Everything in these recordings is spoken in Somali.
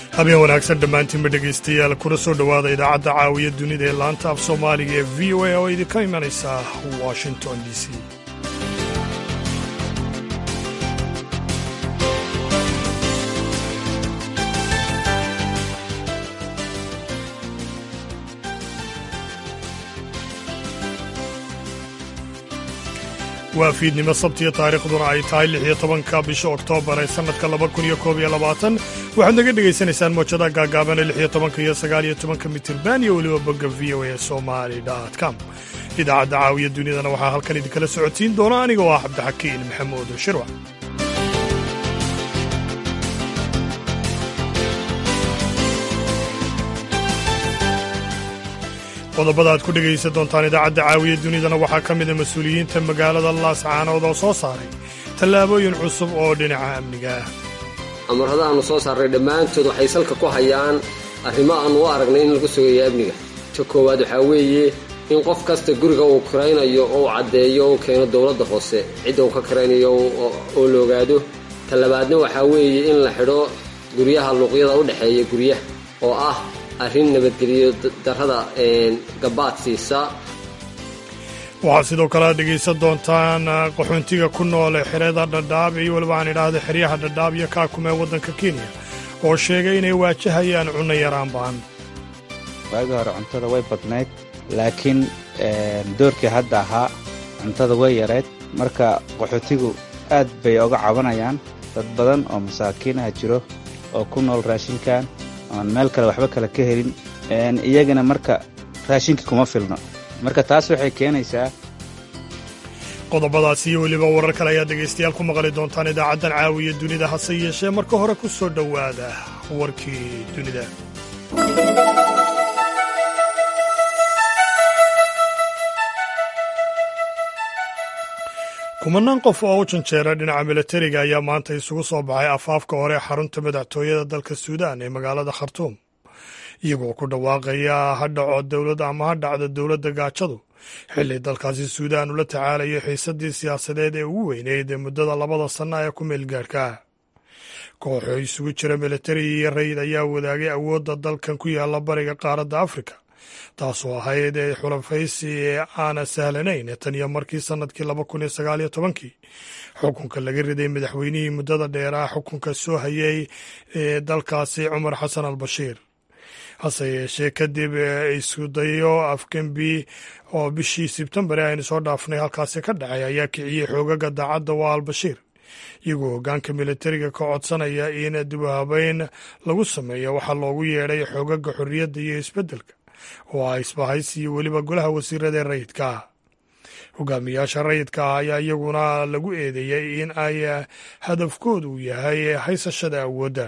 habeen wanaagsan dhammaantiinba dhegaystayaal kuna soo dhowaada idaacadda caawiya dunida ee laanta af soomaaliga ee v o a oo idinka imanaysa washington d c waa fiidnimo sabtiyo taariikhduna ay tahay lix iyo tobanka bisha oktoobar ee sannadka laba kun iyo koob iyo labaatan waxaad naga dhegaysanaysaan moojadaha gaagaabane lix iyo tobanka iyo sagaal iyo tobanka mitirban iyo weliba bogga v o a somali com idaacadda caawiya dunidana waxaa halkan idinkala socotiin doona aniga oo ah cabdixakiin maxamuud shirwac qodobada aad ku dhegaysan doontaan idaacadda caawiya dunidana waxaa ka mida mas-uuliyiinta magaalada laascaanood oo soo saaray tallaabooyin cusub oo dhinaca amniga ah amarrada aannu soo saarray dhammaantood waxay salka ku hayaan arrimo aannu u aragnay in lagu sugayo amniga ta koowaad waxaa weeye in qof kasta guriga uu kiraynayo oo uu caddeeyo uu keeno dowladda hoose cidda uu ka kiraynayo oo la ogaado ta labaadna waxaa weeye in la xidho guryaha luuqyada u dhexeeya guryaha oo ah arrin nabadgeliyo darrada gabaad siisa waxaad sidoo kale aad dhegaysan doontaan qaxoontiga ku nool xerada dhadhaab iyo weliba aan idhaahda xeryaha dhadhaab iyo kaakum ee waddanka kenya oo sheegay inay waajahayaan cunno yaraan ba'an waagii hore cuntada way badnayd laakiin doorkii hadda ahaa cuntada way yarayd marka qaxootigu aad bay oga cabanayaan dad badan oo masaakiinaha jiro oo ku nool raashinkan oan meel kale waxba kale ka helin iyagana marka raashinka kuma filno marka taas waxay keenaysaa qodobadaas iyo weliba warar kale ayaad dhegaystayaal ku maqli doontaan idaacaddan caawiya dunida hase yeeshee marka hore ku soo dhowaada warkii dunida kumanaan qof oo u janjeera dhinaca milatariga ayaa maanta isugu soo baxay afaafka hore ee xarunta madaxtooyada dalka suudaan ee magaalada khartuum iyagoo ku dhawaaqaya ha dhaco dowlad ama ha dhacdo dowladda gaajadu xilli dalkaasi suudaan ula tacaalayo xiisaddii siyaasadeed ee ugu weyneyd ee muddada labada sanna ee ku meelgaarhka kooxoo isugu jira milatari iyo rayid ayaa wadaagay awoodda dalkan ku yaalla bariga qaaradda afrika taasoo ahayd ee xulafaysi ee aana sahlanayn tan iyo markii sannadkii laba kun iyo sagaal iyo tobankii xukunka laga riday madaxweynihii muddada dheeraa xukunka soo hayay ee dalkaasi cumar xasan al bashiir hase yeeshee kadib iskudayo afgembi oo bishii sebtembar aynu soo dhaafnay halkaasi ka dhacay ayaa kiciyey xoogaga daacadda waa al bashiir iyagoo hoggaanka militariga ka codsanaya in dibuhabeyn lagu sameeyo waxaa loogu yeedhay xoogaga xorriyadda iyo isbeddelka oo ah isbahaysi iyo weliba golaha wasiirada ee rayidka ah hogaamiyaasha rayidka ah ayaa iyaguna lagu eedeeyey in ay hadafkoodu uu yahay haysashada awoodda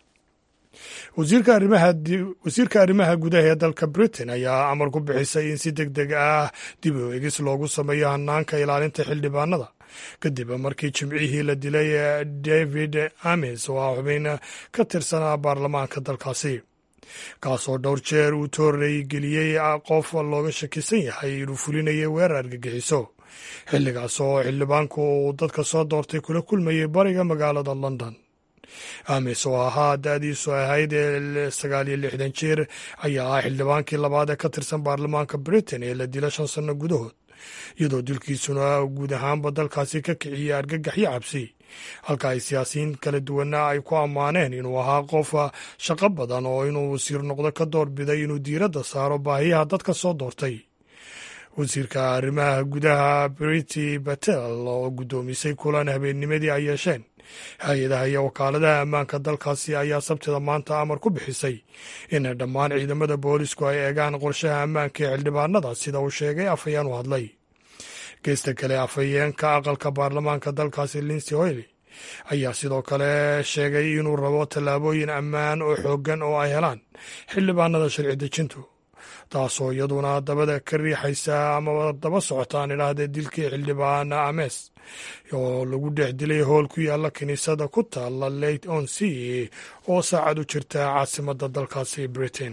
wasiirka arrimaha gudaha ee dalka britain ayaa amar ku bixisay in si deg deg ah dib u egis loogu sameeyo hanaanka ilaalinta xildhibaanada kadib markii jimcihii la dilay david ames oo ah xubin ka tirsanaa baarlamaanka dalkaasi kaasoo dhowr jeer uu toorey geliyey qof looga shakisan yahay inuu fulinayay weerar argagixiso xilligaas oo xildhibaanku uu dadka soo doortay kula kulmayay bariga magaalada london ames oo ahaa da-diisu ahayd ee sagaal iyo lixdan jeer ayaa ah xildhibaankii labaad ee ka tirsan baarlamaanka britain ee la dila shan sanno gudahood iyadoo dilkiisuna guud ahaanba dalkaasi ka kiciyey argagaxyo cabsi halka ay siyaasiyiin kala duwana ay ku ammaaneen inuu ahaa qof shaqo badan oo inuu wasiir noqdo ka doorbiday inuu diiradda saaro baahiyaha dadka soo doortay wasiirka arrimaha gudaha briti batel oo guddoomisay kulan habeennimadii ay yeesheen hay-adaha iyo wakaaladaha ammaanka dalkaasi ayaa sabtida maanta amar ku bixisay in dhammaan ciidamada boolisku ay eegaan qorshaha ammaanka ee xildhibaanada sida uu sheegay afhayeen u hadlay geesta kale afhayeenka aqalka baarlamaanka dalkaasi linsey hoyli ayaa sidoo kale sheegay inuu rabo tallaabooyin ammaan oo xooggan oo ay helaan xildhibaanada sharci dejintu taasoo iyaduna dabada ka riixaysa amaba daba socotaan idhaahdee dilkii xildhibaana ames oo lagu dhex dilay howl ku yaalla kiniisada ku taalla late on c oo saacad u jirta caasimadda dalkaasi britain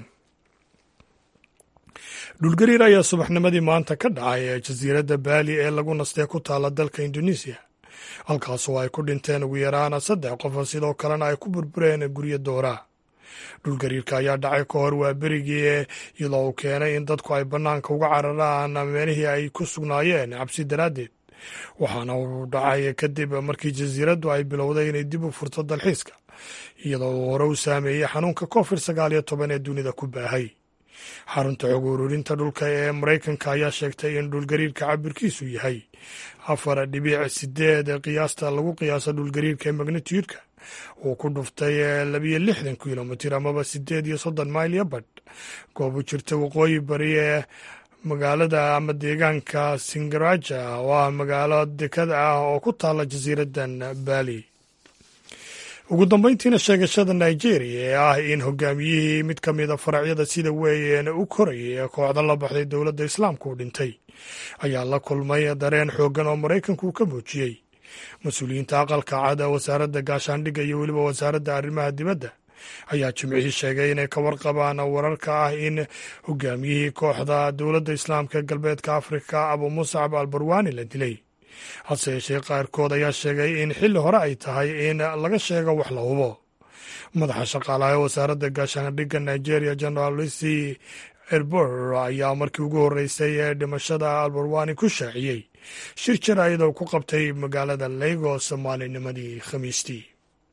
dhulgariir ayaa subaxnimadii maanta ka dhacay ee jasiiradda baali ee lagu nastee ku taalla dalka indonesiya halkaasoo ay ku dhinteen ugu yaraan saddex qof sidoo kalena ay ku burbureen guryo doora dhulgariirka ayaa dhacay ka hor waa berigii iyadoo uu keenay in dadku ay bannaanka uga cararaan meelihii ay ku sugnaayeen cabsi daraaddeed waxaana uu dhacay kadib markii jasiiraddu ay bilowday inay dib u furto dalxiiska iyadoo uu hore u saameeyey xanuunka covid sagaal iyo toban ee dunida ku baahay xarunta xog ururinta dhulka ee maraykanka ayaa sheegtay in dhulgariirka cabirkiisu yahay afar dhibic sideed qiyaasta lagu qiyaasa dhulgariirka ee magnitiyudka uu ku dhuftay labiyo lixdan kilomitir amaba sideed iyo soddon mayl iyo badh goob u jirta waqooyi bari ee magaalada ama deegaanka singaraja oo ah magaalo dekada ah oo ku taala jasiiradan baali ugu dambeyntiina sheegashada nigeria ee ah in hogaamiyihii mid ka mida faracyada sida weyn u korayay ee kooxda la baxday dowladda islaamka uu dhintay ayaa la kulmay dareen xooggan oo maraykanku uu ka muujiyey mas-uuliyiinta aqalka cada wasaaradda gaashaandhigga iyo weliba wasaaradda arrimaha dibadda ayaa jimcihii sheegay inay ka warqabaan wararka ah in hogaamiyihii kooxda dowladda islaamka ee galbeedka afrika abu muscab al barwani la dilay hase yeeshee qaarkood ayaa sheegay in xilli hore ay tahay in laga sheego wax la hubo madaxa shaqaalaha ee wasaaradda gaashaandhigga nigeria general lucy erbor ayaa markii ugu horreysay ee dhimashada albarwani ku shaaciyey shir jira iyadoo ku qabtay magaalada lagos maalinimadii khamiistii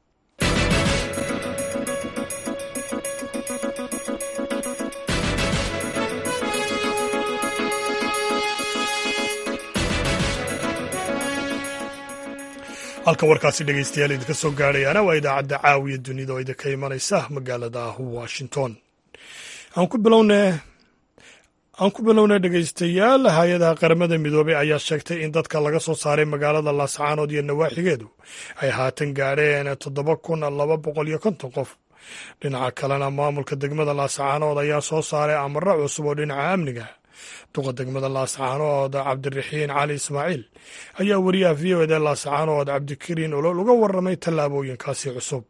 halkan warkaasi dhegeystayaal idinka soo gaadhayaana waa idaacadda caawiya dunida oo idinka imanaysa magaalada washington aan ku bilowne aan ku bilownay dhegeystayaal hay-adaha qaramada midoobey ayaa sheegtay in dadka laga soo saaray magaalada laascaanood iyo nawaaxigeedu ay haatan gaadheen toddoba kun laba boqol iyo konton qof dhinaca kalena maamulka degmada laascaanood ayaa soo saaray amaro cusub oo dhinaca amniga duqa degmada laascaanood cabdiraxiin cali ismaaciil ayaa wariyaha v o ed laascaanood cabdikariin olol uga warramay tallaabooyinkaasi cusub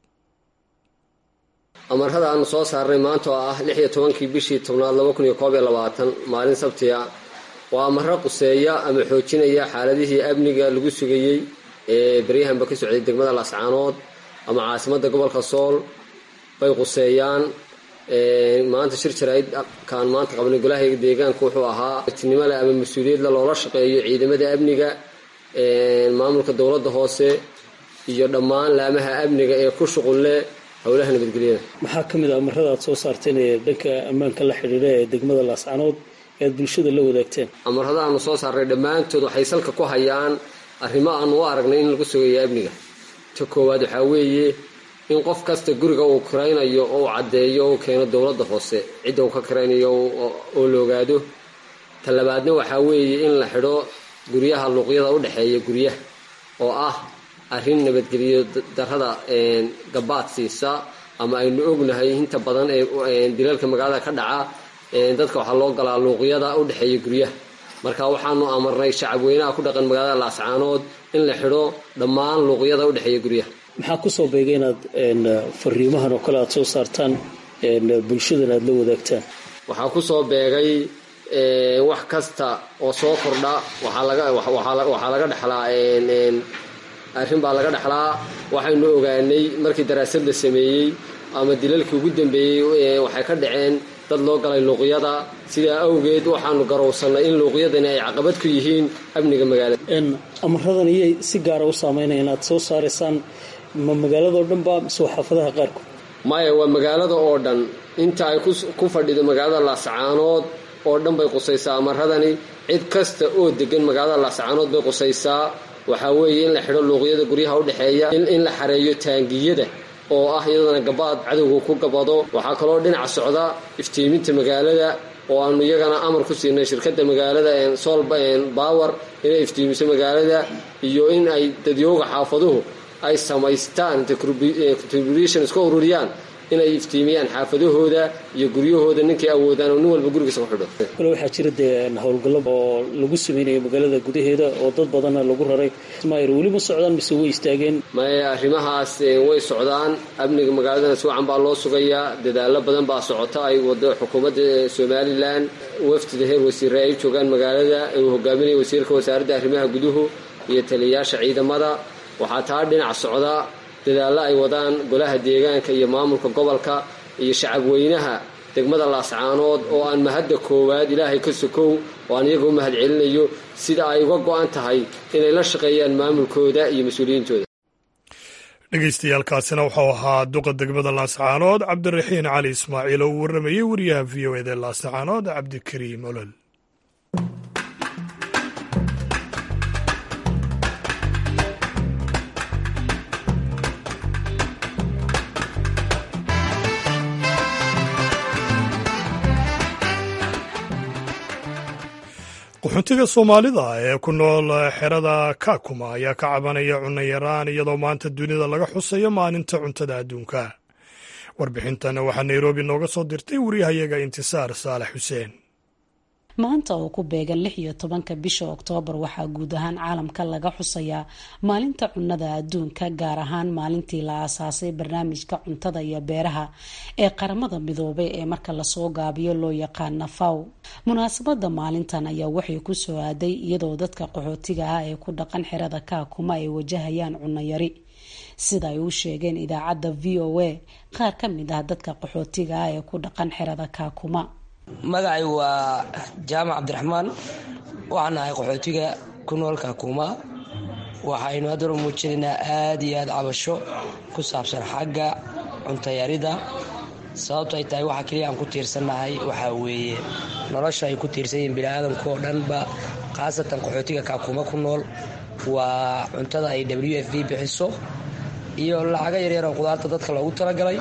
amarada aanu soo saarnay maanta oo ah lix iyo tobankii bishii tobnaad laba kun iyo koob iyo labaatan maalin sabtiga waa amaro quseeya ama xoojinaya xaaladihii amniga lagu sugayey ee beryahanba ka socday degmada laascaanood ama caasimadda gobolka sool bay quseeyaan maanta shir jaraa'id kaan maanta qabnay golaha deegaanka wuxuu ahaa tinimo leh ama mas-uuliyadle loola shaqeeyo ciidamada amniga maamulka dowladda hoose iyo dhammaan laamaha amniga ee ku shuqul leh howlaha nabadgelyada maxaa ka mid a amarada aad soo saarteen ee dhanka ammaanka la xidhiidha ee degmada laascaanood ee aad bulshada la wadaagteen amarada aanu soo saarnay dhammaantood waxay salka ku hayaan arrimo aanu u aragnay in lagu sugayo amniga ta koowaad waxaa weeye in qof kasta guriga uu kiraynayo oo uu caddeeyo u keeno dowladda hoose cidda uu ka kiraynayo oo la ogaado ta labaadna waxaa weeye in la xidho guryaha luuqyada u dhexeeya guryaha oo ah arrin nabadgeliyo darrada gabaad siisa ama aynu ognahay inta badan ee dilalka magaalada ka dhaca dadka waxaa loo galaa luuqyada u dhexeeya guryaha marka waxaanu amarnay shacabweynaha ku dhaqan magaalada laascaanood in la xidho dhammaan luuqyada u dhexeeya guryaha maxaa kusoo beegay inaad fariimahan oo kale aad soo saartaan bulshadana aad la wadaagtaan waxaa kusoo beegay wax kasta oo soo kordha waxaa laga dhexlaa arrin baa laga dhexlaa waxaynu ogaanay markii daraasad la sameeyey ama dilalkii ugu dambeeyey waxay ka dhaceen dad loo galay luuqyada sidaa awgeed waxaanu garowsannay in luuqyadani ay caqabad ku yihiin amniga magaalada amaradan iyay si gaara u saameynaya inaad soo saaraysaan ma magaaladao dhan ba mise xaafadaha qaarkood maya waa magaalada oo dhan inta ay ku fadhido magaalada laascaanood oo dhan bay qusaysaa amaradani cid kasta oo degan magaalada laascaanood bay qusaysaa waxaa weeye in la xidho luuqyada guryaha u dhexeeya in la xareeyo taangiyada oo ah iyadana gabaad cadowga ku gabado waxaa kaloo dhinaca socda iftiiminta magaalada oo aanu iyagana amar ku siinay shirkadda magaalada sol bower inay iftiimiso magaalada iyo in ay dadyooga xaafaduhu ay samaystaan contribution iska ururiyaan inay iftiimiyaan xaafadahooda iyo guryahooda ninkay awoodaan oo nin walba gurigiisa ku xidho kale waxaa jira dee howlgallo oo lagu sameynaya magaalada gudaheeda oo dad badanna lagu raray mayr weli ma socdaan mise way istaageen maya arrimahaas way socdaan amniga magaaladana si wacan baa loo sugayaa dadaalo badan baa socota ay wado xukuumadda somalilan wafdida heer wasiire ay joogaan magaalada uu hogaaminaya wasiirka wasaaradda arrimaha guduhu iyo taliyayaasha ciidamada waxaa taa dhinac socda dadaallo ay wadaan golaha deegaanka iyo maamulka gobolka iyo shacabweynaha degmada laascaanood oo aan mahadda koowaad ilaahay ka sokow oo aan iyaga u mahad celinayo sida ay uga go-an tahay inay la shaqeeyaan maamulkooda iyo mas-uuliyiintooda dhegeystayaaalkaasina wuxuu ahaa duqa degmada laascaanood cabdiraxiin cali ismaaciil oo uu warramayey wariyaha v o eda laascaanood cabdikariim olol qaxoontiga soomaalida ee ku nool xerada kakuma ayaa ka cabanaya cunno yaraan iyadoo maanta dunida laga xusayo maalinta cuntada adduunka warbixintan waxaa nairobi nooga soo dirtay wariyahayaga intisaar saalax xuseen maanta oo ku beegan lix iyo tobanka bisha oktoobar waxaa guud ahaan caalamka laga xusayaa maalinta cunnada adduunka gaar ahaan maalintii la aasaasay barnaamijka cuntada iyo beeraha ee qaramada midoobay ee marka lasoo gaabiyo loo yaqaana faw munaasabada maalintan ayaa waxay kusoo aaday iyadoo dadka qaxootiga ah ee ku dhaqan xerada kaakuma ay wajahayaan cunno yari sida ay u sheegeen idaacadda v o a qaar ka mid ah dadka qaxootiga ah ee ku dhaqan xerada kaakuma magacay waa jaamac cabdiraxmaan waxaan ahay qaxootiga ku nool kaakuma waxaynu haddana muujinaynaa aada iyo aada cabasho ku saabsan xagga cuntayarida sababto ay tahay waxa keliya aan ku tiirsannahay waxaa weeye nolosha ay ku tiirsan yihiin bini-aadamka oo dhanba khaasatan qaxootiga kaakuma ku nool waa cuntada ay w f v bixiso iyo lacago yaryar oo qudaarta dadka loogu talagalay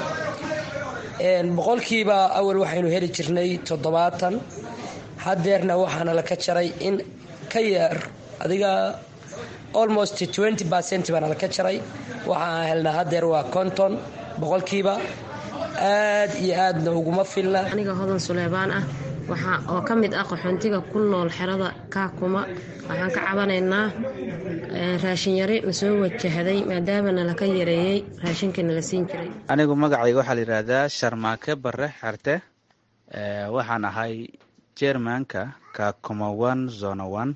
boqolkiiba awal waxaynu heli jirnay toddobaatan hadeerna waxaana laka jaray in ka yar adiga almost twenty percent baana laka jaray waxaan helnaa hadeer waa konton boqolkiiba aad iyo aadna uguma filna aniga hodan suleybaan ah waxaa oo ka mid ah qaxoontiga ku nool xerada kaakuma waxaan ka cabanaynaa raashin yari na soo wajahday maadaamana laka yareeyey raashinkana la siin jiray anigu magacayga waxaa la yidhaahdaa sharmaake bare xerte waxaan ahay jermanka kakuma one zona one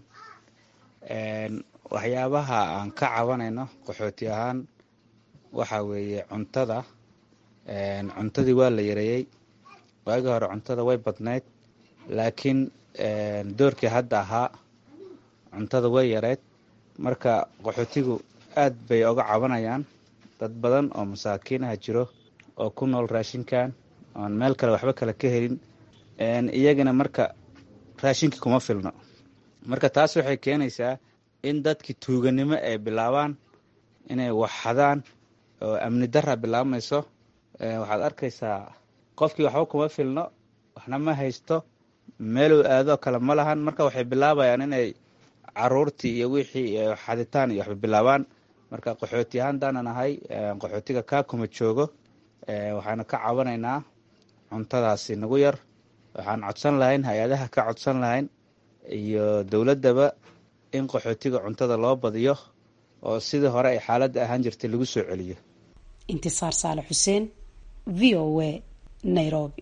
waxyaabaha aan ka cabanayno qaxooti ahaan waxaa weeye cuntada cuntadii waa la yareeyey waagii hore cuntada way badnayd laakiin doorkii hadda ahaa cuntada way yareyd marka qaxootigu aad bay oga cabanayaan dad badan oo masaakiinaha jiro oo ku nool raashinkan oon meel kale waxba kale ka helin iyagana marka raashinkii kuma filno marka taas waxay keenaysaa in dadkii tuuganimo ay bilaabaan inay waxxadaan oo amni dara bilaabmayso waxaad arkaysaa qofkii waxba kuma filno waxna ma haysto meeluu aadoo kale ma lahan marka waxay bilaabayaan inay caruurtii iyo wixii xaditaan iyo waxba bilaabaan marka qaxooti ahaan daanan ahay qaxootiga kaakuma joogo waxaanu ka cabanaynaa cuntadaasi nagu yar waxaan codsan lahayn hay-adaha ka codsan lahayn iyo dowladdaba in qaxootiga cuntada loo badiyo oo sidii hore ay xaaladda ahaan jirtay lagu soo celiyo intisaar saale xuseen v o a nairobi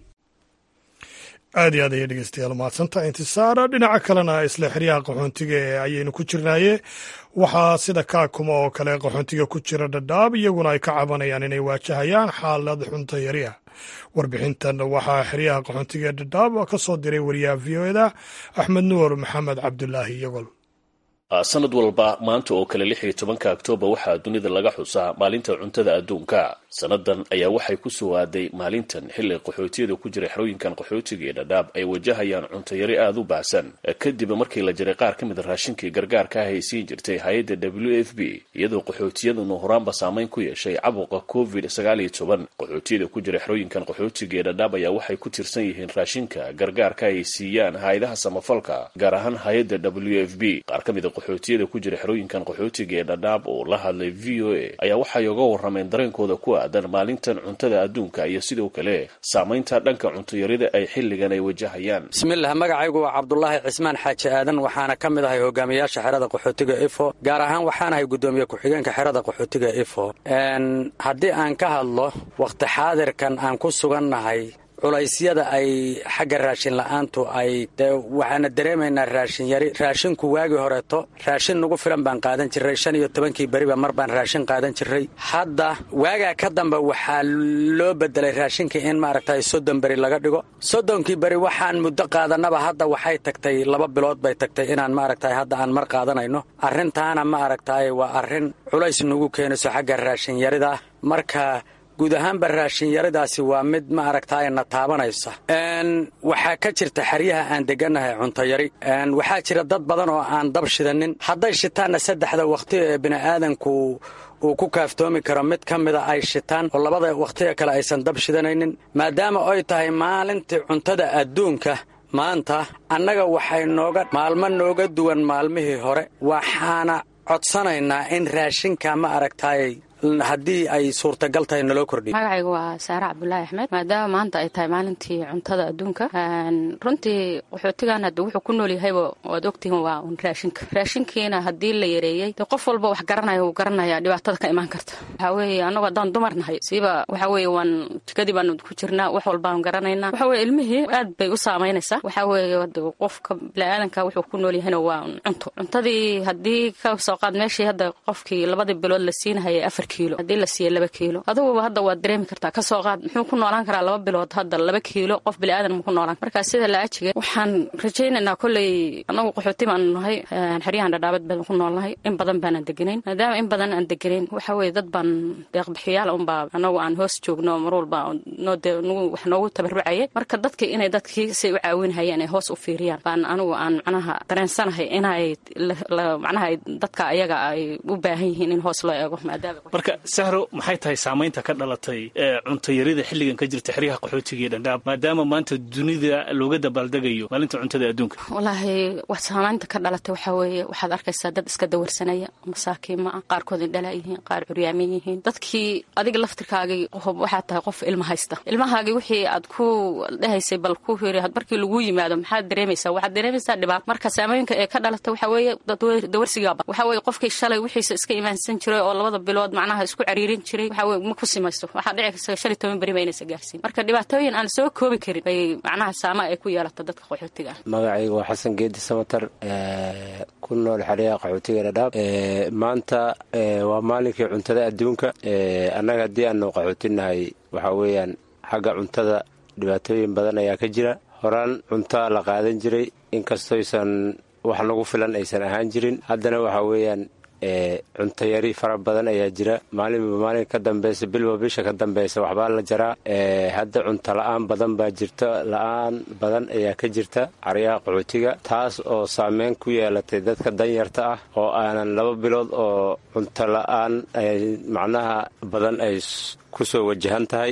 aad iyo aad ayay dhegeystayaal mahadsantaha intisaara dhinaca kalena isla xeryaha qaxoontiga ee ayaynu ku jirnaaye waxaa sida kaakuma oo kale qaxoontiga ku jira dhadhaab iyaguna ay ka cabanayaan inay waajahayaan xaalad xunta yari ah warbixintan waxaa xeryaha qaxoontiga ee dhadhaab ka soo diray wariyaha v o eda axmed nuur maxamed cabdulaahi iyagol sanad walba maanta oo kale lix iyo tobanka oktoobar waxaa dunida laga xusaa maalinta cuntada adduunka sannadan ayaa waxay ku soo aaday maalintan xilli qaxootiyada ku jira xerooyinkan qaxootiga ee dhadhaab ay wajahayaan cuntayari aada u baahsan kadib markii la jiray qaar ka mid a raashinkii gargaarka ah ay siin jirtay hay-adda w f b iyadoo qaxootiyadunu horaanba saameyn ku yeeshay cabuqa covid sagaal iyo toban qaxootiyada ku jira xerooyinkan qaxootiga ee dhadhaab ayaa waxay ku tirsan yihiin raashinka gargaarka ay siiyaan hay-adaha samafalka gaar ahaan hay-adda w f b qaar ka mid a qaxootiyada ku jira xerooyinkan qaxootiga ee dhadhaab oo la hadlay v o a ayaa waxay uga warrameen dareenkooda ku aadan maalintan cuntada adduunka iyo sidoo kale saamaynta dhanka cuntayarida ay xilligan ay wajahayaan bismillaah magacaygu waa cabdulaahi cismaan xaaji aadan waxaana ka mid ahay hogaamiyaasha xerada qaxootiga ifo gaar ahaan waxaanahay guddoomiye ku-xigeenka xerada qaxootiga ifo haddii aan ka hadlo wakhti xaadirkan aan ku sugannahay culaysyada ay xagga raashin la-aantu ay de waxaana dareemaynaa raashin yari raashinku waagii horeeto raashin nagu filan baan qaadan jiray shan iyo tobankii beriba mar baan raashin qaadan jiray hadda waagaa ka dambe waxaa loo bedelay raashinka in maaragtay soddon beri laga dhigo soddonkii beri waxaan muddo qaadanaba hadda waxay tagtay laba bilood bay tagtay inaan maaragtay hadda aan mar qaadanayno arrintaana ma aragtay waa arrin culays nagu keenayso xagga raashin yarida marka guud ahaanba raashinyaradaasi waa mid ma aragtaay na taabanaysa waxaa ka jirta xeryaha aan degannahay cuntayari waxaa jira dad badan oo aan dab shidanin hadday shitaanna saddexda wakhti ee bini'aadanku uu ku kaaftoomi karo mid ka mida ay shitaan oo labada wakhtiga kale aysan dab shidanaynin maadaama ay tahay maalintii cuntada adduunka maanta annaga waxay nooga maalmo nooga duwan maalmihii hore waxaana codsanaynaa in raashinka ma aragtaay haddii ay suurtagal tahay naloo kordhiy magacaygu waa saare cabdulaahi axmed maadaama maanta ay tahay maalintii cuntada adduunka runtii qaxootigan hadda wuxuu ku nool yahayba waad ogtihiin waa un raashinka raashinkiina haddii la yareeyey de qof walba wax garanaya wuu garanaya dhibaatada ka imaan karta waxaa weeye annagu haddaan dumar nahay siiba waxaa weeye waan jikadii baanu ku jirnaa wax walbaanu garanaynaa waxa weye ilmihii aad bay u saamaynaysaa waxaa weeye hada qofka biniaadanka wuxuu ku nool yahayna waa cunto cuntadii haddii ka soo qaad meeshii hadda qofkii labadii bilood la siinahayay afar kiilo haddii la siiya laba kiilo aduguba hadda waad dareemi kartaa kasoo qaad muxuu ku noolaan karaa laba bilood hadda laba kiilo qof biniaadan mu ku noolaan markaa sida la ajiga waxaan rajaynaynaa kolley annagu qaxooti baanu nahay xeryahan dhadhaabad baan ku noolnahay in badan baanaan deganayn maadaama in badan aan deganayn waxa weye dad baan deeqbixiyaal unbaa annagu aan hoos joogno mar walba wax noogu tabarucaya marka dadka inay dadkii say u caawinhayeen ay hoos u fiiriyaan baan anigu aan macnaha dareensanahay inay macnaha dadka ayaga ay u baahan yihiin in hoos loo eego maadaama marka sahro maxay tahay saamaynta ka dhalatay cuntayarida xilligan ka jirta xeryaha qaxootiga iyo dhandhaab maadaama maanta dunida looga dabaaldegayo maalinta cuntada adduunka wallaahi wax saamaynta ka dhalatay waxaa weeye waxaad arkaysaa dad iska dawarsanaya masaakiin ma ah qaarkood indhala yihiin qaar curyaamin yihiin dadkii adiga laftirkaagii waxaad tahay qof ilma haysta ilmahaagii wixii aad ku dhehaysay bal ku hiri markii lagu yimaado maxaad dareemaysaa waxaad dareemaysaa dhibaato marka saamooyinka ee ka dhalatay waxaa weeye dawarsigaaba waxaa weeye qofkii shalay wixiisa iska imaansan jiray oo labada bilood macnaha isku cariirin jiray waxaa weye ma ku simaysto waxaa dhici karta shan iyo toban beri ba inaysa gaarsiin marka dhibaatooyin aan soo koobi karin bay macnaha saama ay ku yeelata dadka qaxootiga ah magacaygu waa xasan geedi samatar ku nool xeryaha qaxootiga dhadhaab maanta waa maalinkii cuntada adduunka annaga haddii aanu qaxootinahay waxaa weeyaan xagga cuntada dhibaatooyin badan ayaa ka jira horaan cunta la qaadan jiray inkastoysan wax nagu filan aysan ahaan jirin haddana waxaa weeyaan cuntayari fara badan ayaa jira maalinba maalin ka dambeysa bilba bisha ka dambeysa waxbaa la jaraa hadda cunto la-aan badan baa jirta la-aan badan ayaa ka jirta caryaha qaxootiga taas oo saameyn ku yeelatay dadka danyarta ah oo aanan laba bilood oo cunto la-aan macnaha badan ay ku soo wajahan tahay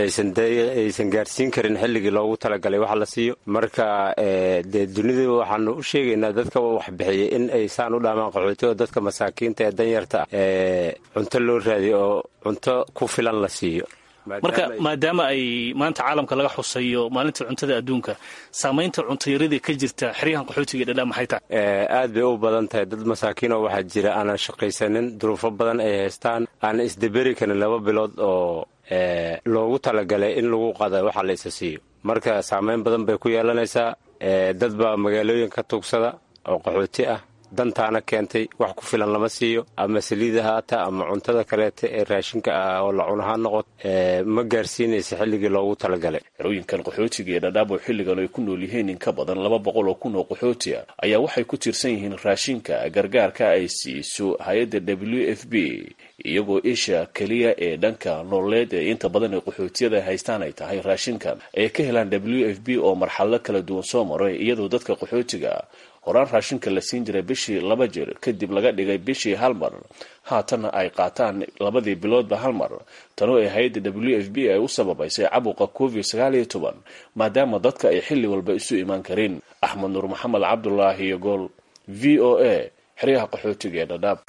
aysan gaarsiin karin xilligii loogu talagalay wax la siiyo marka dee dunida waxaanu u sheegaynaa dadka waxbixiyay in ay saan u dhaamaan qaxootiga dadka masaakiinta ee danyarta ah cunto loo raadiyo oo cunto ku filan la siiyo marka maadaama ay maanta caalamka laga xusayo maalinta cuntada adduunka saamaynta cuntayaradii ka jirta xeryahan qaxootiga dhadhaa maxay tahay aad bay u badan tahay dad masaakiinoo waxaa jira aanan shaqaysanin duruufo badan ay haystaan aanan isdaberi karin laba bilood oo loogu talagalay in lagu qada waxa la isa siiyo marka saamayn badan bay ku yeelanaysaa dad baa magaalooyin ka tuugsada oo qaxooti ah dantaana keentay wax ku filan lama siiyo ama saliida haata ama cuntada kaleeta ee raashinka ah oo la cunahaa noqot ma gaarsiinaysa xilligii loogu talagalay xerooyinkan qaxootiga ee dhadhaab oo xilligan ay ku nool yihiin in ka badan laba boqol oo kun oo qaxooti ah ayaa waxay ku tiirsan yihiin raashinka gargaarka ay siiso hay-adda w f b iyagoo isha keliya ee dhanka nololeed ee inta badan ee qaxootiyada haystaan ay tahay raashinkan ay ka helaan w f b oo marxalado kala duwan soo maray iyadoo dadka qaxootiga horaan raashinka la siin jiray bishii laba jir kadib laga dhigay bishii hal mar haatanna ay qaataan labadii biloodba hal mar tanoo ay hay-adda w f b ay u sababaysay cabuqa covid sagaal iyo toban maadaama dadka ay xilli walba isu imaan karin axmed nuur maxamed cabdulaahi iyo gool v o a xeryaha qaxootiga ee dhadhaab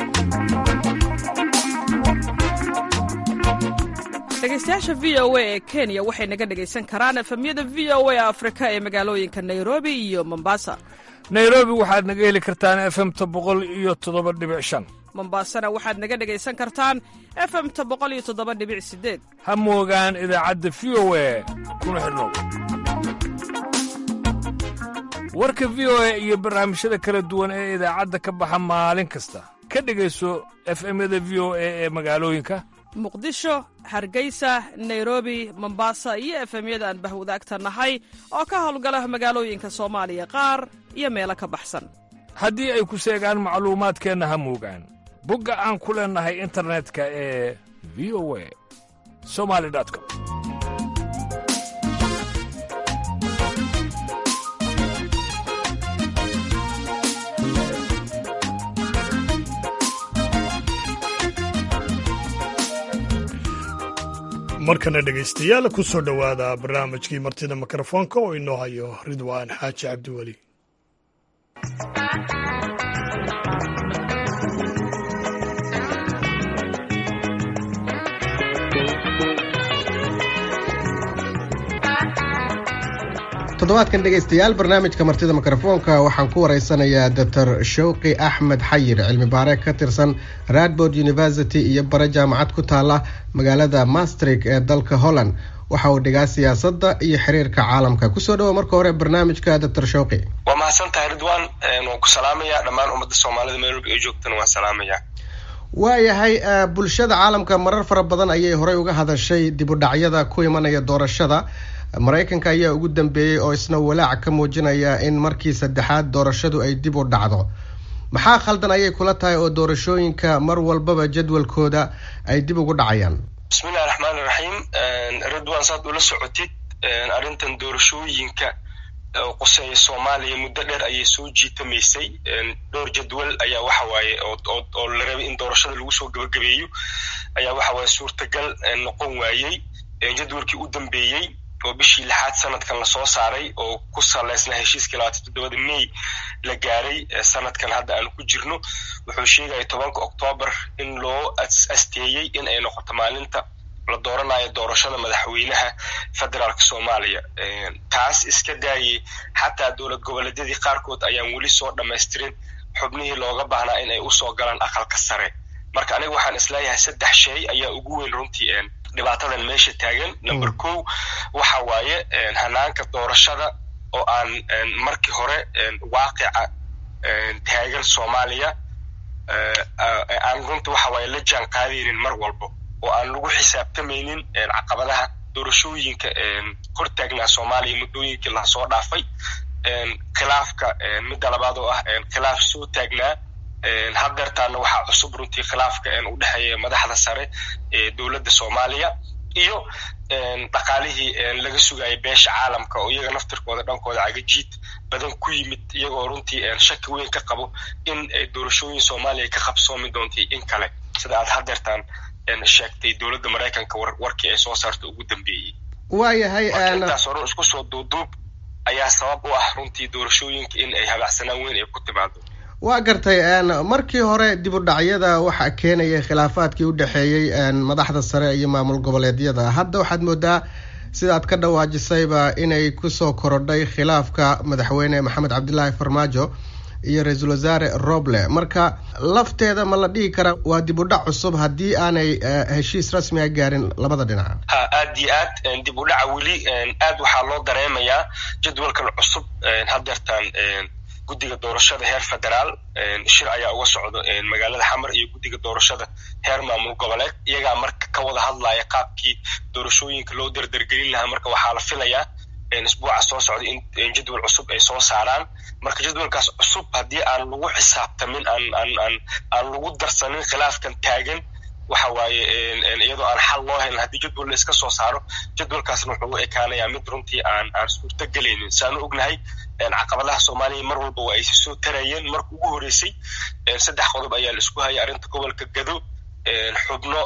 dhegeystayaasha v o a ee kenya waxay naga dhegaysan karaan efemyada v o a afrika ee magaalooyinka nairobi iyo mombasa nairobi waxaad naga heli kartaan efemta boqol iyo toddoba dhibic shan mombasana waxaad naga dhegaysan kartaan efemta boqol iyo toddoba dhibic sideed ha moogaan idaacadda v o a kuna xidhnow warka v o a iyo barnaamijyada kala duwan ee idaacadda ka baxa maalin kasta ka dhegayso efemyada v o a ee magaalooyinka muqdisho hargeysa nairobi mombasa iyo efemyada aan bahwadaagta nahay oo ka howlgala magaalooyinka soomaaliya qaar iyo meelo ka baxsan haddii ay ku seegaan macluumaadkeenna ha muugaan bogga aan ku leennahay internetka ee v o a somali com markana dhegaystayaal ku soo dhowaada barnaamijkii martida mikrofoonka oo inoo hayo ridwaan xaaji cabdiweli toddobaadkan dhegaystayaal barnaamijka martida mikrofoonka waxaan ku waraysanayaa doctor showqi axmed xayir cilmi baare ka tirsan radbord university iyo bare jaamacad ku taala magaalada mastrik ee dalka holland waxa uu dhigaa siyaasadda iyo xiriirka caalamka kusoo dhawo marka hore barnaamijka doctor showqi waa mahadsan tahay ridwan waan ku salaamaya dhammaan ummadda soomaalida meel walba ay joogtana waan salaamaya waayahay bulshada caalamka marar fara badan ayay horey uga hadashay dib u dhacyada ku imanaya doorashada maraykanka ayaa ugu dambeeyey oo isna walaac ka muujinaya in markii saddexaad doorashadu ay dib u dhacdo maxaa khaldan ayay kula tahay oo doorashooyinka mar walbaba jadwalkooda ay dib ugu dhacayaan bismillahi raxmaani raxiim ridwan saad ula socotid arrintan doorashooyinka quseeya soomaaliya muddo dheer ayay soo jiitamaysay dhowr jadwal ayaa waxa waaye oo la rabay in doorashada lagu soo gebagabeeyo ayaa waxa waaye suurtagal noqon waayey jadwalkii u dambeeyey oo bishii lixaad sanadkan lasoo saaray oo ku saleysnaa heshiiskii labaatan toddobada may la gaaray sanadkan hadda aan ku jirno wuxuu sheegaya tobanka oktoobar in loo asteeyey in ay noqoto maalinta la dooranayo doorashada madaxweynaha federaalka soomaaliya taas iska daayey xataa dowlad goboleedyadii qaarkood ayaan weli soo dhamaystirin xubnihii looga baahnaa in ay usoo galaan aqalka sare marka aniga waxaan isleeyahay saddex shay ayaa ugu weyn runtii dhibaatadan meesha taagan number ko waxa waaye hanaanka doorashada oo aan markii hore waaqica taagan soomaaliya aan runta waxa waaye la jaan qaadaynin mar walbo oo aan lagu xisaabtamaynin caqabadaha doorashooyinka hortaagnaa soomaaliya muddooyinkii lasoo dhaafay khilaafka midda labaad oo ah khilaaf soo taagnaa haddeertaana waxaa cusub runtii khilaafka u dhexeeya madaxda sare ee dowladda soomaaliya iyo dhaqaalihii laga sugayay beesha caalamka oo iyaga naftirkooda dhankooda cagajiid badan ku yimid iyagoo runtii shaki weyn ka qabo in doorashooyin soomaaliya ka qabsoomi doontay in kale sida aad haddeertaan sheegtay dowladda maraykanka warkii ay soo saarta ugu dambeeyey waayahay intaas hore isku soo duuduub ayaa sabab u ah runtii doorashooyinka in ay habacsanaan weyn ay ku timaado waa gartay markii hore dib u dhacyada waxaa keenayay khilaafaadkii u dhexeeyey madaxda sare iyo maamul goboleedyada hadda waxaad moodaa sidaad ka dhawaajisayba inay kusoo korodhay khilaafka madaxweyne maxamed cabdilaahi farmaajo iyo ra-iisul wasaare roble marka lafteeda ma la dhihi karaa waa dib u dhac cusub haddii aanay heshiis rasmi a gaarin labada dhinac ha aad iyo aad dib u dhaca weli aad waxaa loo dareemayaa jadwalkan cusub haddeertaan guddiga doorashada heer federaal shir ayaa uga socdo magaalada xamar iyo guddiga doorashada heer maamul goboleed iyagaa marka ka wada hadlaya qaabkii doorashooyinka loo derdergelin lahaa marka waxaa la filayaa isbuuca soo socda in jadwal cusub ay soo saaraan marka jadwalkaas cusub haddii aan lagu xisaabtamin aan aan aan aan lagu darsanin khilaafkan taagan waxa waaye iyadoo aan xal loo helin haddii jadwal la iska soo saaro jadwalkaasna wuxuu u ekaanayaa mid runtii aan aan suurto gelaynin saanu ognahay caqabadaha soomaaliya mar walba waa ay soo tarayeen marka ugu horeysay saddex qodob ayaa la isku hayay arrinta gobolka gado xubno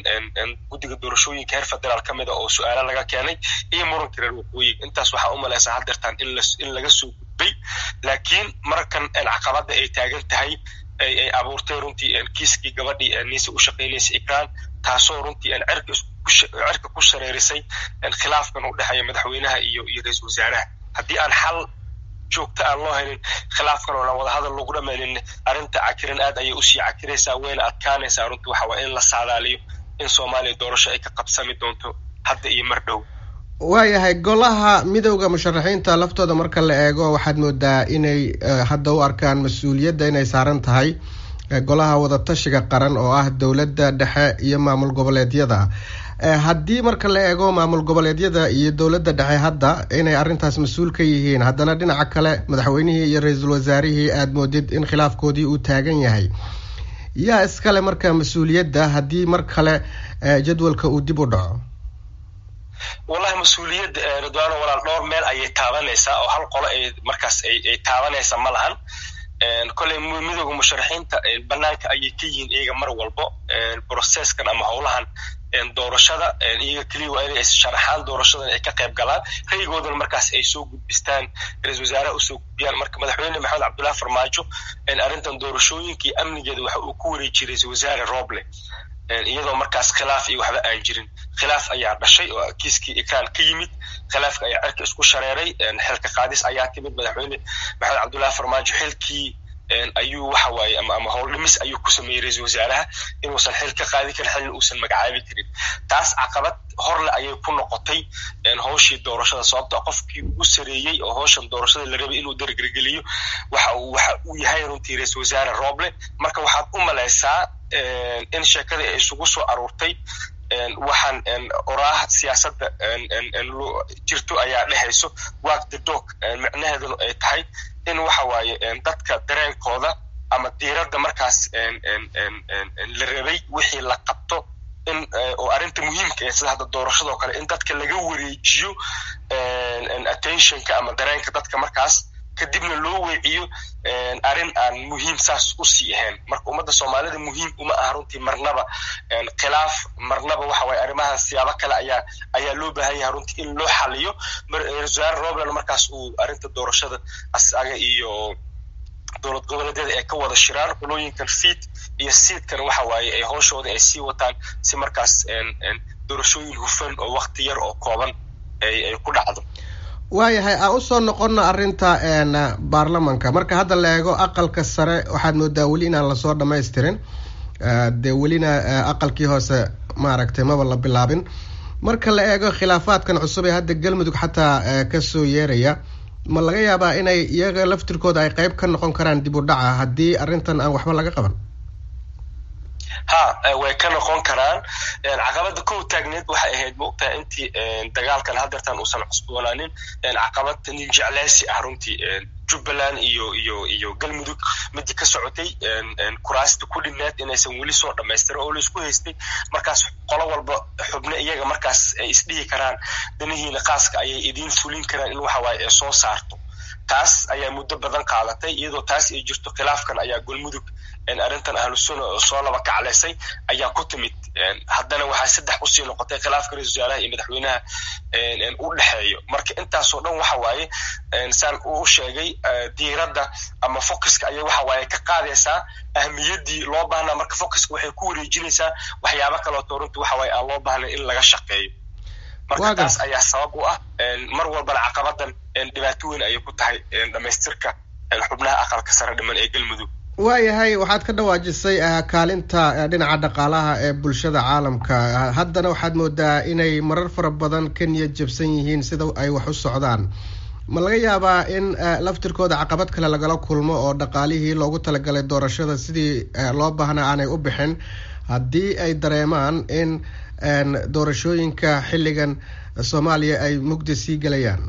guddiga doorashooyinka heer federaal ka mida oo su-aalo laga keenay iyo muranka reer waqooyiga intaas waxaa u malaysaa haddeertaan in laga soo gudbay laakiin markan caqabada ay taagan tahay ay abuurtay runtii kiiskii gabadhii niise u shaqaynaysa ikraan taasoo runtii cirka ku shareerisay khilaafkan u dhexeeya madaxweynaha iyo iyo ra-iisul wasaaraha haddii aan xal joogta aan loo helin khilaafkan oo aan wadahadal lagu dhamaynin arrinta cakiran aad ayay usii cakiraysaa wayna adkaanaysaa runtii waxa waa in la saadaaliyo in soomaaliya doorasho ay ka qabsami doonto hadda iyo mar dhow waayahay golaha midowda musharaxiinta laftooda marka la eego waxaad moodaa inay hadda u arkaan mas-uuliyadda inay saaran tahay golaha wadatashiga qaran oo ah dowladda dhexe iyo maamul goboleedyada haddii marka la eego maamul goboleedyada iyo dowladda dhexe hadda inay arrintaas mas-uul ka yihiin haddana dhinaca kale madaxweynihii iyo ra-iisul wasaarihii aada moodid in khilaafkoodii uu taagan yahay yaa iskale marka mas-uuliyadda haddii mar kale jadwalka uu dib u dhaco wallahi mas-uuliyadda ridwaano walaal dhowr meel ayay taabanaysaa oo hal qolo ay markaas ay taabanaysa ma lahan kolley midooda musharaxiinta banaanka ayay ka yihiin iyaga mar walbo processkan ama howlahan doorashada iyaga keliya waa inay sharaxaan doorashadan ay ka qayb galaan raygoodana markaas ay soo gudbistaan ra-isul wasaaraha usoo gudbiyaan marka madaxweyne maxamed cabdullahi farmaajo arrintan doorashooyinka iyo amnigeeda waxa uu ku wareejiye ra-isul wasaare roble iyadoo markaas khilaaf iyo waxba aan jirin khilaaf ayaa dhashay oo kiiskii ikraan ka yimid khilaafka ayaa cerka isku shareeray xilka qaadis ayaa timid madaxweyne maxamed cabdullahi farmaajo xilkii ayuu waxa waaye ama ama howl dhimis ayuu ku sameeyey ra-isul wasaaraha inuusan xil ka qaadi karin xilna uusan magacaabi karin taas caqabad horle ayay ku noqotay howshii doorashada sababto qofkii ugu sareeyey oo howshan doorashada la rabay inuu dargergeliyo waxa uu waxa uu yahay runtii ra-isul wasaare roble marka waxaad u malaysaa in sheekadii ay isugu soo aruurtay waxaan oraah siyaasadda jirto ayaa dhehayso wak the dog micnaheeduna ay tahay in waxa waaye dadka dareenkooda ama diiradda markaas la rabay wixii la qabto in oo arrinta muhiimka ee sida hadda doorashadoo kale in dadka laga wareejiyo attentionka ama dareenka dadka markaas kadibna loo weeciyo arrin aan muhiim saas usii ahayn marka ummadda soomaalida muhiim uma aha runtii marnaba khilaaf marnaba waxa waye arrimaha siyaabo kale ayaa ayaa loo baahan yahay runtii in loo xaliyo wasaare robland markaas uu arrinta doorashada asaga iyo dowlad goboleedyada ay ka wada shiraan qolooyinkan fiid iyo siidkan waxa waaye ay howshooda ay sii wataan si markaas doorashooyin hufan oo wakti yar oo kooban ay ku dhacdo waayahay aan usoo noqono arrinta baarlamanka marka hadda la eego aqalka sare waxaad moodaa weli inaan lasoo dhamaystirin dee welina aqalkii hoose maaragtay maba la bilaabin marka la eego khilaafaadkan cusub ee hadda galmudug xataa kasoo yeeraya ma laga yaabaa inay iyaga laftirkooda ay qeyb ka noqon karaan dib u dhaca haddii arrintan aan waxba laga qaban ha way ka noqon karaan caqabada kow taagneed waxay ahayd maogtahay intii dagaalkan hadeertan uusan cusboonaanin caqabad nin jecleysi ah runtii jubbaland iyo iyo iyo galmudug midii ka socotay kuraasta ku dhineed inaysan weli soo dhamaystirin oo laisku haystay markaas qolo walba xubno iyaga markaas ay isdhihi karaan danihiina qaaska ayay idiin fulin karaan in waxa waaye ay soo saarto taas ayaa muddo badan qaadatay iyadoo taas ay jirto khilaafkan ayaa galmudug arrintan ahlusuna oo soo laba kacleysay ayaa ku timid haddana waxaa saddex usii noqotay khilaafka ra-isul wasaaraha iyo madaxweynaha u dhexeeyo marka intaasoo dhan waxa waaye saan uu sheegay diiradda ama focuska ayay waxa waaye ka qaadaysaa ahmiyaddii loo baahnaa marka focuska waxay ku wareejinaysaa waxyaabo kaleoto runtii waxa waaye aan loo baahnayn in laga shaqeeyo marka taas ayaa sabab u ah mar walbana caqabadan dhibaato weyn ayay ku tahay dhamaystirka xubnaha aqalka sare dhiman ee galmudug waayahay waxaad ka dhawaajisay kaalinta dhinaca dhaqaalaha ee bulshada caalamka haddana waxaad moodaa inay marar fara badan ka niyad jabsan yihiin sida ay wax u socdaan ma laga yaabaa in laftirkooda caqabad kale lagala kulmo oo dhaqaalihii loogu talagalay doorashada sidii loo baahnaa aanay u bixin haddii ay dareemaan in doorashooyinka xilligan soomaaliya ay mugdi sii gelayaan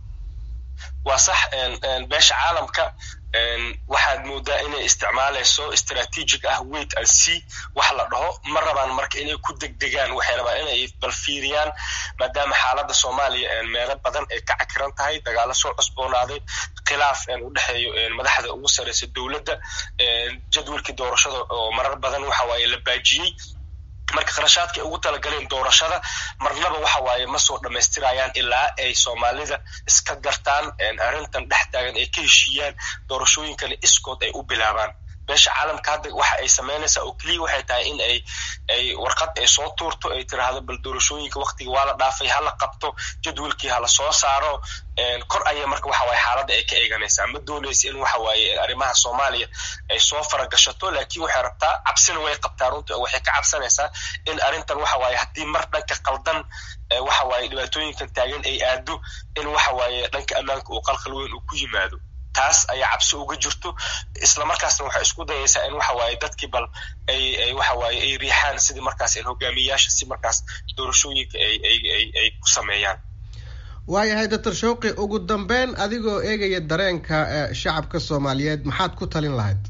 waa sax beesha caalamka waxaad moodaa inay isticmaalayso strategic ah wait and see wax la dhaho ma rabaan marka inay ku degdegaan waxay rabaan inay balfiiriyaan maadaama xaaladda soomaaliya meelo badan ay ka cakiran tahay dagaalo soo cusboonaaday khilaaf u dhexeeyo madaxda ugu sareysa dowladda jadwalkii doorashada oo marar badan waxa waaye la baajiyey marka kharashaadka ay ugu talagaleen doorashada marnaba waxa waaye ma soo dhammaystirayaan ilaa ay soomaalida iska gartaan arrintan dhex taagan ay ka heshiiyaan doorashooyinkana iskood ay u bilaabaan beesha caalamka hadda waxa ay samaynaysaa oo keliya waxay tahay in ay ay warqad ay soo tuurto ay tiraahdo bal doorashooyinka waktiga waa la dhaafay hala qabto jadwalkii hala soo saaro kor aya marka waxa waaye xaaladda ay ka eeganaysaa ma doonaysa in waxa waaye arrimaha soomaaliya ay soo faragashato laakiin waxay rabtaa cabsina way qabtaa runta oo waxay ka cabsanaysaa in arrintan waxa waaye haddii mar dhanka qaldan waxa waaye dhibaatooyinkan taagan ay aado in waxa waaye dhanka ammaanka uu qalqal weyn uu ku yimaado taas ayaa cabsi uga jirto islamarkaasna waxay isku dayaysaa in waxa waaye dadkii bal ay ay waxa waaye ay riixaan sidii markaas hogaamiyayaasha si markaas doorashooyinka ay ay ay ay ku sameeyaan waayahay doctor shawqi ugu dambeyn adigoo eegaya dareenka shacabka soomaaliyeed maxaad ku talin lahayd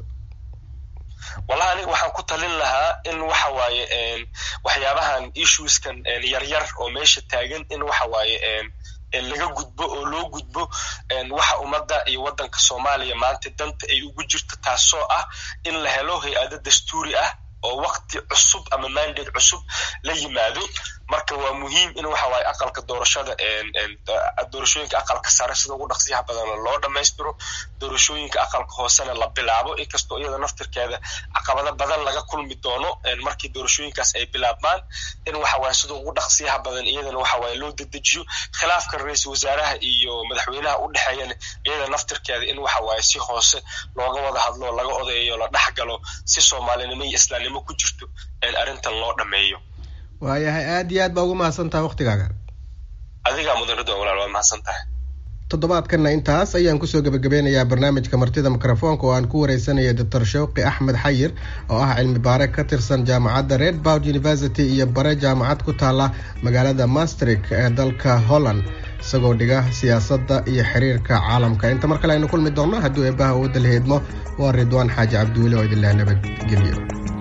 wallahi aniga waxaan ku talin lahaa in waxa waaye waxyaabahan issueskan yaryar oo meesha taagan in waxa waaye laga gudbo oo loo gudbo waxa ummadda iyo waddanka soomaaliya maanta danta ay ugu jirto taasoo ah in la helo hay-ado dastuuri ah oo wakti cusub ama mandate cusub la yimaado marka waa muhiim in waxa waaye aqalka doorashada doorashooyinka aqalka sare sida ugu dhaqsiyaha badana loo dhammaystiro doorashooyinka aqalka hoosena la bilaabo inkastoo iyada naftirkeeda caqabado badan laga kulmi doono markii doorashooyinkaas ay bilaabmaan in waxa waaye sida ugu dhaqsiyaha badan iyadana waxa waaye loo dedejiyo khilaafka ra-iisul wasaaraha iyo madaxweynaha u dhexeeyana iyada naftirkeeda in waxa waaye si hoose looga wada hadlo laga odaeyo la dhex galo si soomaalinimo iyo islaamnimo ku jirto arrintan loo dhammeeyo waayahay aada iyo aad baa ugu mahadsan tahay waktigaaga adigaa mudan ridwan walaal waa mahadsan tahay toddobaadkanna intaas ayaan kusoo gebagabeynayaa barnaamijka martida mikrofoonka oo aan ku wareysanaya doctor shawqi axmed xayir oo ah cilmi baare ka tirsan jaamacadda red boud university iyo bare jaamacad ku taala magaalada mastrik ee dalka holland isagoo dhiga siyaasadda iyo xiriirka caalamka inta mar kale aynu kulmi doonno hadduu eebbaha wadda la heedmo waa ridwaan xaaji cabdiweli oo idinleh nabadgelyo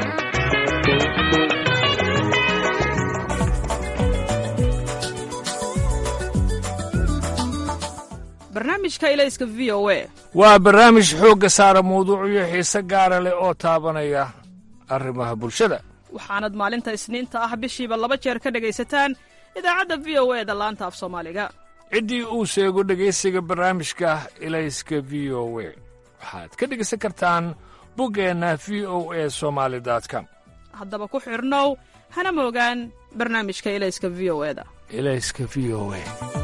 barnaamijka ilayska v o a waa barnaamij xoogga saara mawduucyo xiise gaara leh oo taabanaya arrimaha bulshada waxaanad maalinta isniinta ah bishiiba laba jeer ka dhegaysataan idaacadda v o e da laanta af soomaaliga ciddii uu sheego dhegaysiga barnaamijka ilayska v o we waxaad ka dhegaysan kartaan buggeenna v o e somaali com haddaba ku xidhnow hana moogaan barnaamijka ilayska v o e da ilayska v o e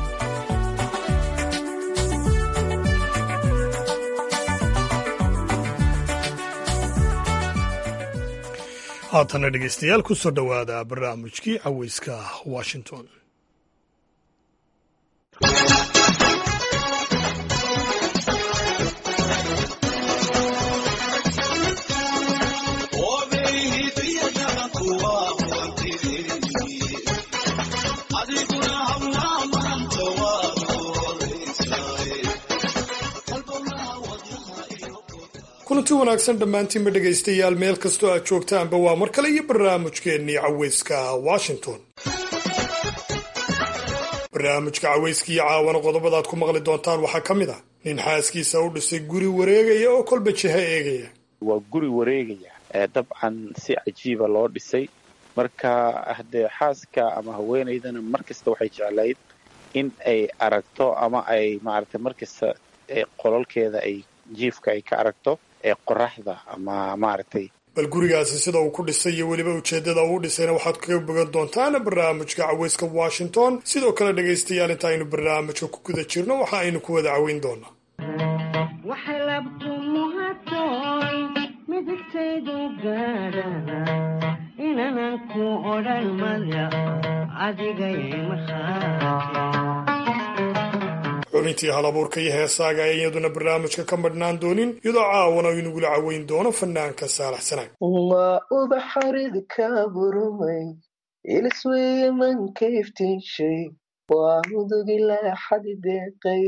haatana dhegeystayaal ku soo dhowaada barnaamijkii caweyska washington kulanti wanaagsan dhammaantiinba dhegaystayaal meel kastoo aad joogtaanba waa mar kale iyo barnaamijkeennii caweyska washington barnaamijka caweyskaiyo caawana qodobadaad ku maqli doontaan waxaa ka mid ah nin xaaskiisa u dhisay guri wareegaya oo kolba jiha eegaya waa guri wareegaya dabcan si cajiiba loo dhisay marka haddee xaaska ama haweenaydana mar kasta waxay jeclayd in ay aragto ama ay maaragtay mar kasta qolalkeeda ay jiifka ay ka aragto ee qoraxda ama maaragtay bal gurigaasi sida uu ku dhisay iyo weliba ujeeddada uu dhisayna waxaad kaga bogan doontaan barnaamijka caweyska washington sidoo kale dhegaystayaal inta aynu barnaamijka ku guda jirno waxa aynu ku wada caweyn doonaa xubintii halabuurka iyo heesaaga ee iyaduna barnaamijka ka madhnaan doonin iyadoo caawana inagula caweyn doono fanaanka saalax sanaag waa ubaxarid ka burmay ilisweye manka iftiinshay waa mudugila xadi deeqay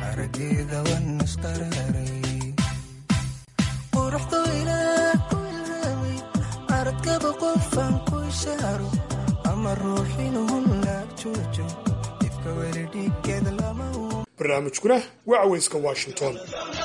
aradkaba qofan ku shaaro ama ruuxinuhu laag joojo ifka weli dhiggeed lama barnaamijkuna waa caweyska washington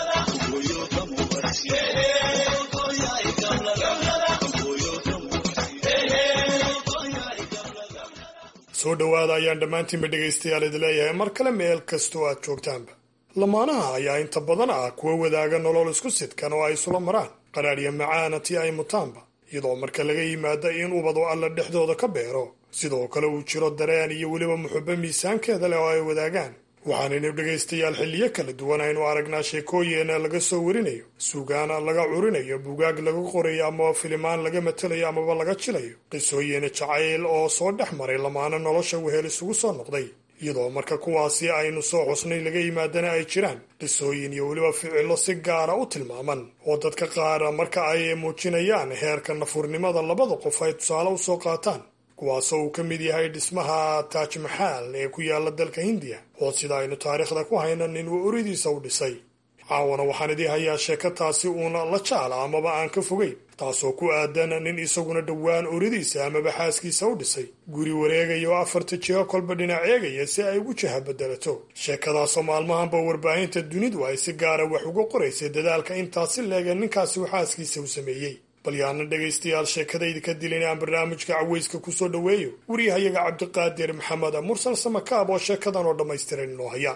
soo dhowaada ayaan dhammaantiinba dhegaystayaal idi leeyahay mar kale meel kastoo aad joogtaanba lamaanaha ayaa inta badan ah kuwa wadaaga nolol isku sidkan oo ay isula maraan qadhaadhya macaana tii ay mutaanba iyadoo marka laga yimaado in ubadu alla dhexdooda ka beero sidoo kale uu jiro dareen iyo weliba muxubo miisaankeeda leh oo ay wadaagaan waxaanaynu dhegaystayaal xilliyo kala duwan aynu aragnaa sheekooyin laga soo warinayo suugaan laga curinayo bugaag laga qorayo amaba filimaan laga matelayo amaba laga jilayo qisooyin jacayl oo soo dhex maray lamaana nolosha wehel isugu soo noqday iyadoo marka kuwaasi aynu soo xusnay laga yimaadana ay jiraan qisooyin iyo weliba ficillo si gaara u tilmaaman oo dadka qaar marka ay muujinayaan heerka nafurnimada labada qof ay tusaale usoo qaataan kuwaasoo uu ka mid yahay dhismaha taaj maxaal ee ku yaala dalka hindiya oo sida aynu taariikhda ku hayno nin uu oridiisa u dhisay caawana waxaan idii hayaa sheeko taasi uuna la jaala amaba aan ka fogeyn taasoo ku aadan nin isaguna dhowaan oridiisa amaba xaaskiisa u dhisay guri wareegaya oo afarta jiho kolba dhinac eegaya si ay ugu jaha bedelato sheekadaasoo maalmahanba warbaahinta dunidu ay si gaara wax uga qoraysay dadaalka intaasi leege ninkaasi uu xaaskiisa u sameeyey bal yaana dhegaystayaal sheekadayda ka dilin aan barnaamijka caweyska kusoo dhoweeyo waryahayaga cabdiqaadir maxamed mursal samakaab oo sheekadan oo dhammaystiran inoo haya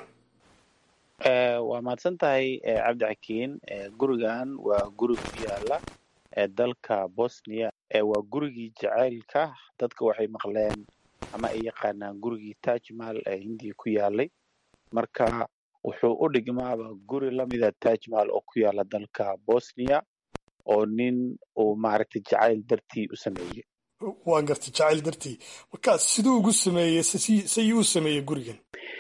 waa mahadsan tahay cabdi xakiin gurigan waa guri ku yaala dalka bosnia waa gurigii jacaylka dadka waxay maqleen ama ay yaqaanaan gurigii tajmal ee hindiya ku yaalay marka wuxuu u dhigmaaba guri lamida tajmal oo ku yaala dalka bosnia oo nin uu maaragtay jacayl dartii u sameeyey waa gartay jacayl dartii marka siduu ugu sameeyey sayuu u sameeyey gurigan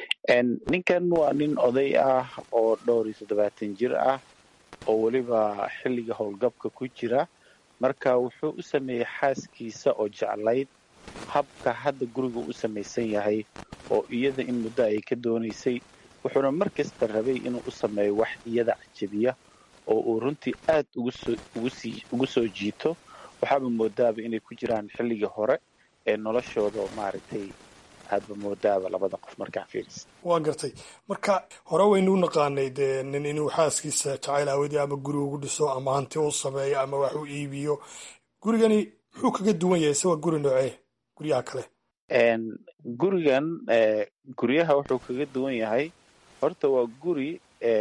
ninkan waa nin oday ah oo dhowr iyo toddobaatan jir ah oo weliba xilliga howlgabka ku jira marka wuxuu u sameeyey xaaskiisa oo jeclayd habka hadda guriga u samaysan yahay oo iyada in muddo ay ka doonaysay wuxuuna mar kasta rabay inuu u sameeyo wax iyada cajabiya oo uu runtii aad ugu soo jiito waxaaba moodaaba inay ku jiraan xilligii hore ee noloshooda oo maaragtay aadba moodaaba labada qof markaa fiiris waa gartay marka hore waynu u naqaanay dee nin inuu xaaskiisa jacayl aawadii ama guri ugu dhiso ama hanti u sameeyo ama wax u iibiyo gurigani muxuu kaga duwan yahay se waa guri noocee guryaha kale gurigan guryaha wuxuu kaga duwan yahay horta waa guri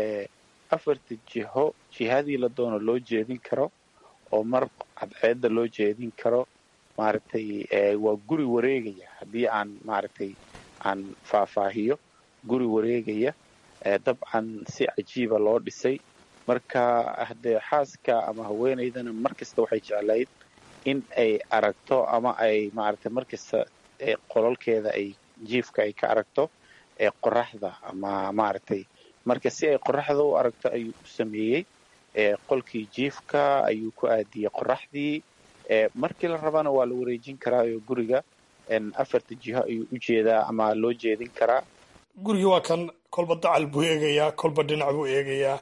afarta jiho jihadii la doono loo jeedin karo oo mar cadceedda loo jeedin karo maaragtay waa guri wareegaya haddii aan maaragtay aan faahfaahiyo guri wareegaya dabcan si cajiiba loo dhisay marka haddee xaaska ama haweenaydana mar kasta waxay jeclayd in ay aragto ama ay maaragtay mar kasta qololkeeda ay jiifka ay ka aragto ee qoraxda ama maaragtay marka si ay qoraxda u aragto ayuu u sameeyey qolkii jiifka ayuu ku aadiyey qoraxdii markii la rabana waa la wareejin karaayo guriga afarta jiho ayuu u jeedaa ama loo jeedin karaa gurigii waa kan kolba dacal buu eegayaa kolba dhinac buu eegayaa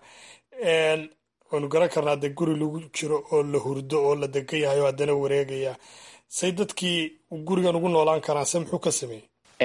waynu garan karnaa dee guri lagu jiro oo la hurdo oo la degan yahay oo haddana wareegaya say dadkii gurigan ugu noolaan karaan se muxuu ka sameeyey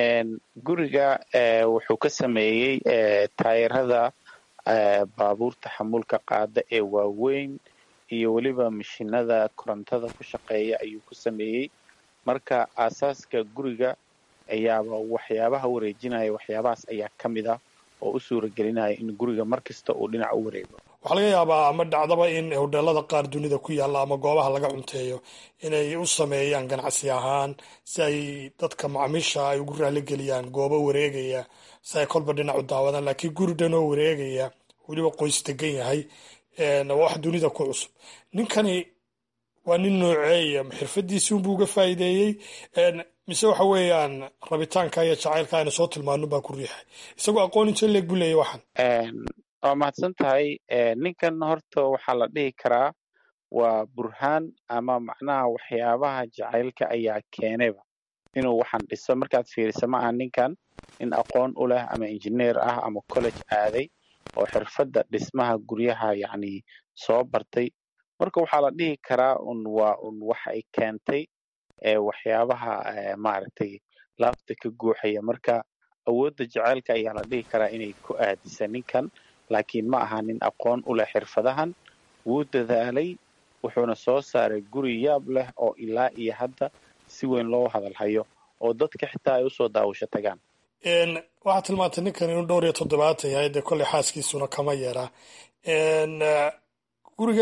guriga wuxuu ka sameeyey taayirada baabuurta xamuulka qaada ee waaweyn iyo weliba mashinada korontada ku shaqeeya ayuu ku sameeyey marka aasaaska guriga ayaaba waxyaabaha wareejinaya waxyaabahaas ayaa ka mid ah oo u suuragelinaya in guriga mar kasta uu dhinac u wareego waxaa laga yaabaa ama dhacdaba in hodheelada qaar dunida ku yaalla ama goobaha laga cunteeyo inay u sameeyaan ganacsi ahaan si ay dadka macmiisha ay ugu raaligeliyaan goobo wareegaya si ay kolba dhinac u daawadaan laakiin guri dhanoo wareegaya weliba qoys degan yahay waa wax dunida ku cusub ninkani waa nin nooceeya xirfadiisi unbuu uga faa'iideeyey mise waxa weeyaan rabitaanka iyo jacaylka ayna soo tilmaano baa ku riixay isagoo aqoon inta leeg buu leeyahy waxaan waa mahadsan tahay ninkan horta waxaa la dhihi karaa waa burhaan ama macnaha waxyaabaha jacaylka ayaa keenayba inuu waxaan dhiso markaad fiirisa ma aha ninkan nin aqoon u leh ama injineer ah ama college aaday oo xirfadda dhismaha guryaha yacni soo bartay marka waxaa la dhihi karaa un waa un waxa ay keentay waxyaabaha maaragtay laabta ka guuxaya marka awoodda jacaylka ayaa la dhihi karaa inay ku aadisa ninkan laakiin ma aha nin aqoon u leh xirfadahan wuu dadaalay wuxuuna soo saaray guri yaab leh oo ilaa iyo hadda si weyn loo hadalhayo oo dadka xitaa ay usoo daawasho tagaan waxaad tilmaantay ninkan inuu dhowr iyo toddobaatan yahay dee kolley xaaskiisuna kama yeeraa gurigan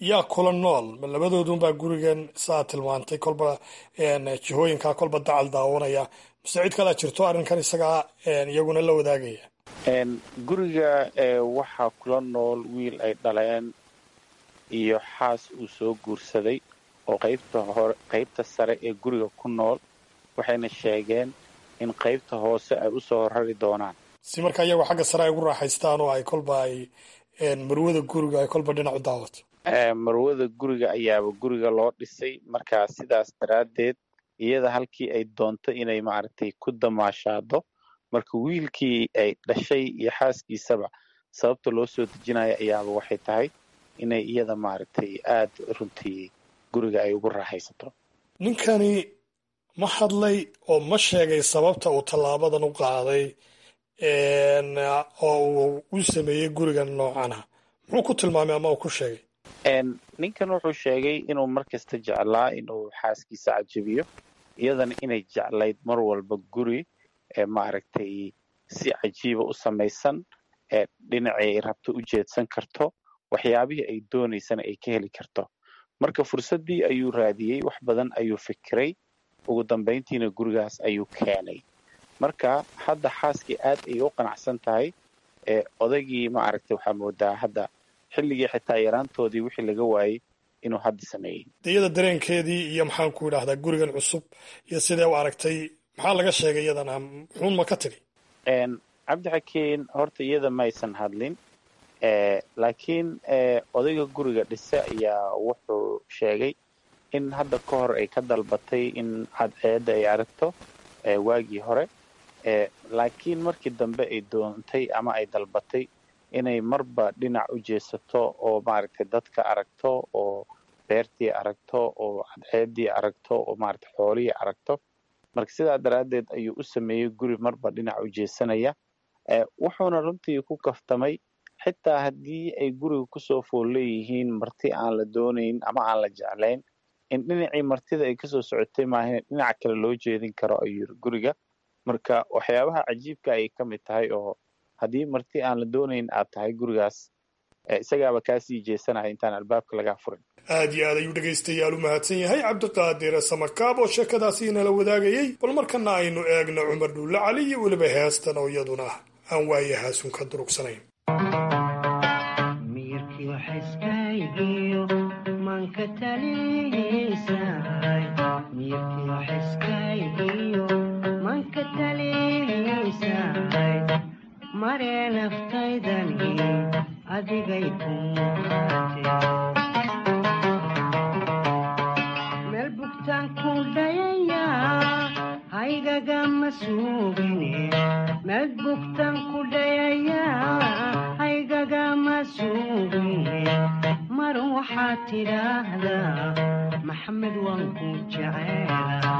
yaa kula nool ma labadoodunbaa gurigan saa tilmaantay kolba jihooyinkaa kolba dacal daawanaya mise cid kalea jirto arrinkan isagaa iyaguna la wadaagaya guriga waxaa kula nool wiil ay dhaleen iyo xaas uu soo guursaday oo qaybta hore qaybta sare ee guriga ku nool waxayna sheegeen in qaybta hoose ay usoo rari doonaan si markaa iyagoo xagga sare ay ugu raaxaystaan oo ay kolba ay marwada guriga ay kolba dhinac u daawato marwada guriga ayaaba guriga loo dhisay markaa sidaas daraaddeed iyada halkii ay doonto inay maaragtay ku damaashaado marka wiilkii ay dhashay iyo xaaskiisaba sababta loo soo dejinayo ayaaba waxay tahay inay iyada maaragtay aad runtii guriga ay ugu raaxaysato ninkani ma hadlay oo ma sheegay sababta uu tallaabadan u qaaday oo uu u sameeyey gurigan noocana muxuu ku tilmaamay ama uu ku sheegay ninkan wuxuu sheegay inuu mar kasta jeclaa inuu xaaskiisa cajabiyo iyadana inay jeclayd mar walba guri ee maaragtay si cajiiba u samaysan ee dhinacii ay rabto u jeedsan karto waxyaabihii ay doonaysana ay ka heli karto marka fursaddii ayuu raadiyey wax badan ayuu fikiray ugu dambayntiina gurigaas ayuu keenay marka hadda xaaskii aad ayay u qanacsan tahay ee odaygii maaragtay waxaa moodaa hadda xilligii xitaa yaraantoodii wixii laga waayey inuu hadda sameeyey iyada dareenkeedii iyo maxaan ku idhaahdaa gurigan cusub iyo sidee u aragtay maxaa laga sheegay iyadana muxuun ma ka tiri cabdixakiin horta iyada maysan hadlin laakiin odayga guriga dhise ayaa wuxuu sheegay in hadda ka hor ay ka dalbatay in cadceedda ay aragto waagii hore laakiin markii dambe ay doontay ama ay dalbatay inay marba dhinac u jeesato oo maaragtay dadka aragto oo beertii aragto oo cadceeddii aragto oo maaragtay xoolihii aragto marka sidaa daraaddeed ayuu u sameeyey guri marba dhinac u jeesanaya wuxuuna runtii ku kaftamay xitaa haddii ay guriga kusoo fool leeyihiin marti aan la doonayn ama aan la jeclayn in dhinacii martida ay kasoo socotay maahan dhinac kale loo jeedin karo ayuu yiri guriga marka waxyaabaha cajiibka ayay ka mid tahay oo haddii marti aan la doonayn aad tahay gurigaas isagaaba kaasii jeesanaya intaan albaabka lagaa furin aad iyo aad ayuu dhegaystayaal u mahadsan yahay cabdiqaadir samakaab oo sheekadaasi inala wadaagayey bal markana aynu eegno cumar dhuulle cali iyo weliba heestan oo iyaduna aan waayahaasun ka durugsanayn mare naftaydani adigay ku meel bugtaan ku dhayaya haygagama suugine meel bugtaan ku dhayaya haygagama suugine mar waxaad tidhaahdaa maxamed waan ku jeceela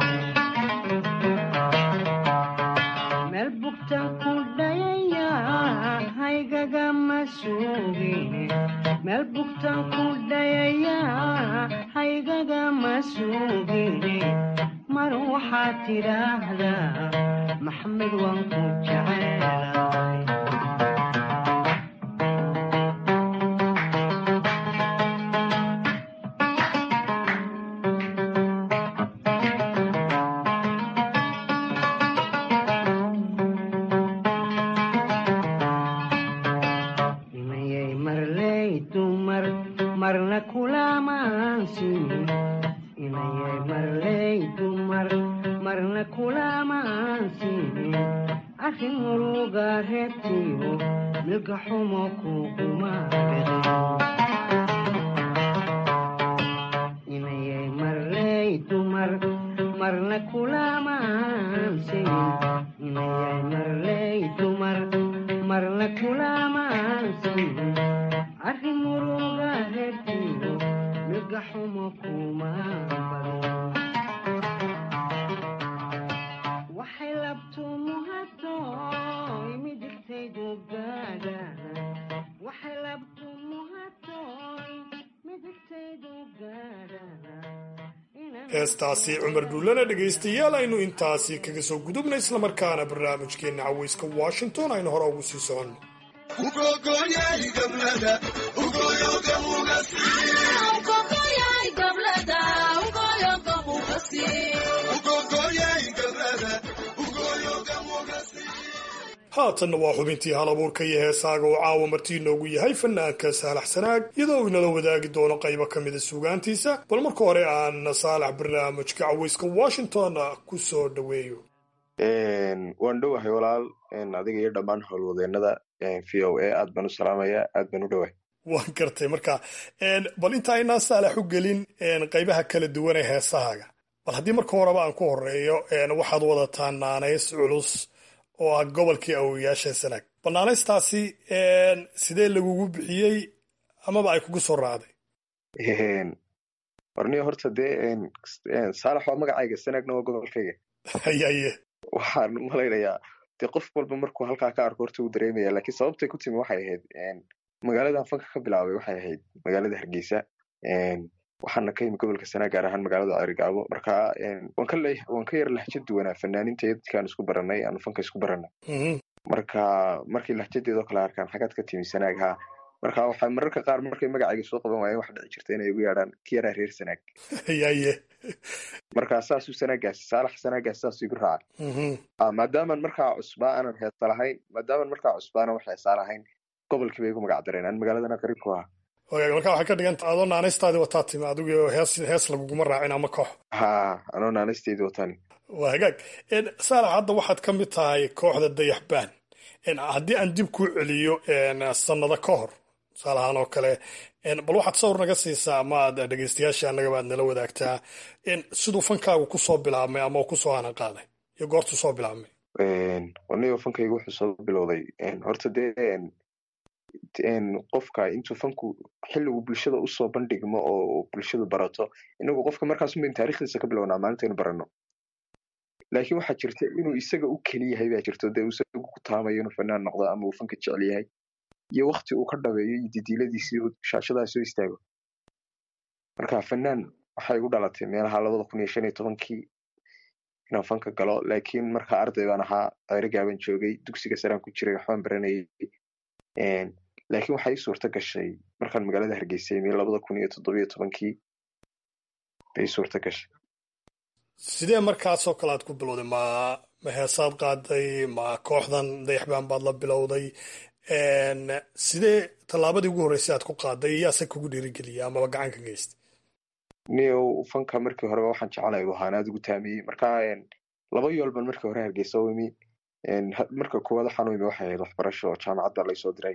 meel bugtaan ku dhayaya haygagama suugine meel bugtaan ku dhayaya haygagama suugine mar waxaad tidhaahdaa maxamed waan ku jeceelay heestaasi cumar dhuullana dhegaystayaal aynu intaasi kaga soo gudubna islamarkaana barnaamijkeenna caweyska washington aynu hore ugu sii soconno haatanna waa xubintii hal abuurka iyo heesaaga uu caawa martii inoogu yahay fanaanka saalax sanaag iyadoo inala wadaagi doono qaybo ka mida suugaantiisa bal marka hore aan saalax barnaamijka caweyska washington ku soo dhoweeyo waan dhowahay walaal adiga iyo dhammaan howlwadeenada v o a aad baan u salaamaya aad baan u dhowahay waan gartay marka bal inta aynaan saalax u gelin qaybaha kala duwan ee heesahaaga bal haddii marka horeba aan ku horeeyo waxaad wadataa naanays culus oo ah gobolkii awowayaasha sanaag banaanaystaasi sidee lagugu bixiyey amaba ay kugu soo raacday warniyo horta dee saalax waa magacayga sanaagna waa gobolkayga hayaye waxaan malaynayaa dee qof walba markuu halkaa ka arko horta uu dareemaya laakiin sababtay ku timi waxay ahayd magaaladan fanka ka bilaabay waxay ahayd magaalada hargeysa waxaana ka yimi gobolka sanaa gaar ahaan magaalada cerigaabo marka waan ka yar lahjad duwanaa fanaaninta iyo dadkaan isku baranay aanu fanka isku baranay marka markii lahjadeedoo kale arkaan xagaad ka timi sanaag haa marka waxaa mararka qaar markay magacayga soo qaban waayeen waxa dhici jirta inay igu yeedhaan ki yaraa reer sanaag yaye marka saasuu sanaagaasi saalax sanaagaasi saasuu igu raaca maadaaman markaa cusbaa aanan heesa lahayn maadaaman markaa cusbaana wax heesaa lahayn gobolkiiba igu magac dareen aan magaaladana qariib ku ahaa wagaag marka waxay ka dhiganta adoo naanaystaadii wataa timi adigu hees hees laguguma raacin ama koox ha anoo naanaysteedii watani waa hagaag saalax hadda waxaad ka mid tahay kooxda dayaxbaan haddii aan dib kuu celiyo sannado ka hor tusaale ahaan oo kale bal waxaad sawir naga siisaa ama aad dhegeystayaasha annagaba aad nala wadaagtaa siduu fankaagu kusoo bilaabmay ama kusoo hanan qaaday iyo goortuu soo bilaabmay wanigo fankaygu wuxuu soo bilowday horta dee qofka intuu fanku xilligu bulshada usoo bandhigmo oo bulshadu barato inagu qofka markaas unbayn taarikhdiisa ka bilownaa maalintaynu baranno laakiin waxaa jirta inuu isaga u keliyahay baa jirto dee uu isagu ku taamayo inuu fanaan noqdo ama uu fanka jecel yahay iyo wakti uu ka dhabeeyo iyo didiiladiisii uu shaashadaa soo istaago marka fanaan waxay igu dhalatay meelaha labada kun iyo shan iyo tobankii inaan fanka galo laakiin marka arday baan ahaa ceerigaaban joogay dugsiga saraan ku jiray waxbaan baranayay laakiin waxaa ii suurta gashay markaan magaalada hargeysa imi labada kun iyo toddobiyo tobankii bay suurta gashay sidee markaasoo kale aad ku bilowday ma ma heesaad qaaday ma kooxdan dayaxbaan baad la bilowday sidee tallaabadii ugu horreysay aad ku qaaday yaase kugu dhiirigeliyay amaba gacan ka geystay niyow fanka markii horeba waxaan jeclay u ahaan aad ugu taamiyey marka laba yool baan markii hore hargeysa u imi marka koowaad waxaan u imi waxay ahayd waxbarasho oo jaamacadda laysoo diray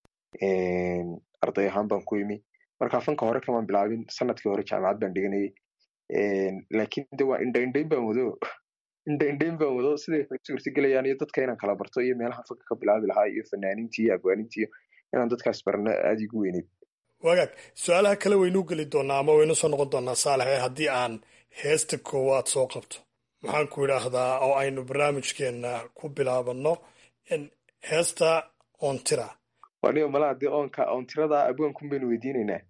arday ahaan baan ku imi marka fanka hore kamaan bilaabin sanadkii hore jaamacad baan dhiganayay laakiin de waa indhaindhayn baan wado indhaindhayn baan wado siday waxay suurtagelayaan iyo dadka inaan kala barto iyo meelaha fanka ka bilaabi lahaa iyo fanaaniintii iyo abwaanintii inaan dadkaas barno aada igu weyneyd wagaag su-aalaha kale waynuu geli doonaa ama waynu soo noqon doonaa saalax ee haddii aan heesta koowaad soo qabto maxaan ku idhaahdaa oo aynu barnaamijkeenna ku bilaabanno heesta ontira wanigo malaha dee oonka oontirada abwaankun baynu weydiinaynaa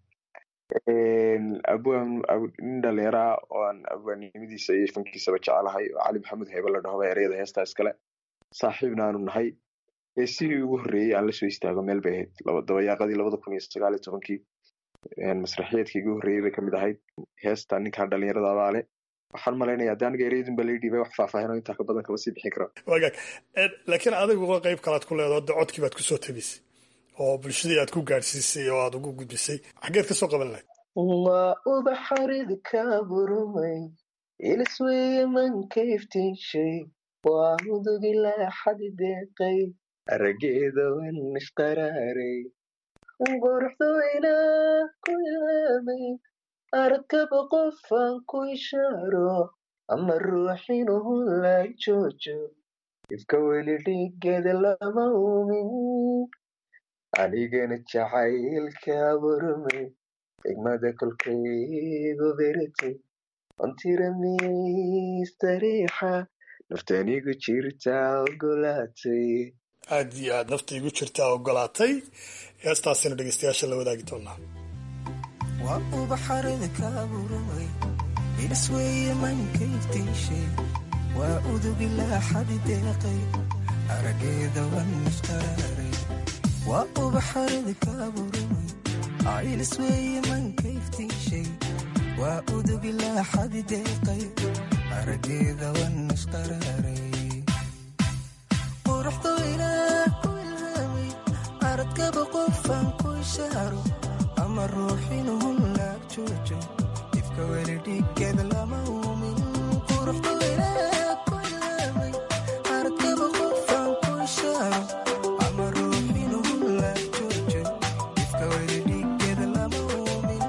abwaan nin dhalinyaraa oo aan abwaannimadiisa iyo fankiisaba jecelahay oo cali maxamed heybe la dhahoba ereyada heestaa iskale saaxiibna aanu nahay heesihii ugu horreeyey aan la soo istaago meel bay ahayd dabayaaqadii labada kun iyo sagaal iyo tobankii masraxiyeedkii ugu horreeyey bay kamid ahayd heesta ninkan dhalinyarada abaale waxaan malaynayaa de aniga ereyadun baa lai dhiibay wax faahfaahin oo intaa ka badan kama sii bixin karo wagaag laakiin adigu qayb kalaad ku leedaho de codkii baad kusoo tabisay oo bulshadii aad ku gaadhsiisay oo aad ugu gudbisay xaggeed ka soo qaban lahayd waa ubaxarid ka burmay ilisweeye manka iftiinshay waa mudugi laaxadi deeqay arageeda wan isqaraaray quruxdayna ku yaamay arkaba qofaan ku ishaaro ama ruuxinuhu la joojo ifka weli dhigeeda lama umin anigana jacaylka burmay xigmada kolkaygu beratay ontira mistariixa naftanigu jirtaa ogolaatay aad iyo aad nafta igu jirtaa ogolaatay heestaasina dhegeystayaasha la wadaagi doonaa waa ubaxarada ka burmay ilisweeye manka iftiishay waa udugilaa xadi deeqay arageeda wan isqaraaray waa ubaxarada kaaburamay aylis weeye mankayftiishay waa udugilaa xadi deeqay arageeda wan isqaraaray quruxdu ilaah ku ilhaamay aradkaba qofaan ku ishaaro ama ruuxinuhun laag joojo ifka weli dhiggeed lama uumin quruxdu ilaah ku ilhaamay aradkaba qofaan ku ishaaro ama ruuxinuhun laag joojo ifka weli dhiggeed lama uumin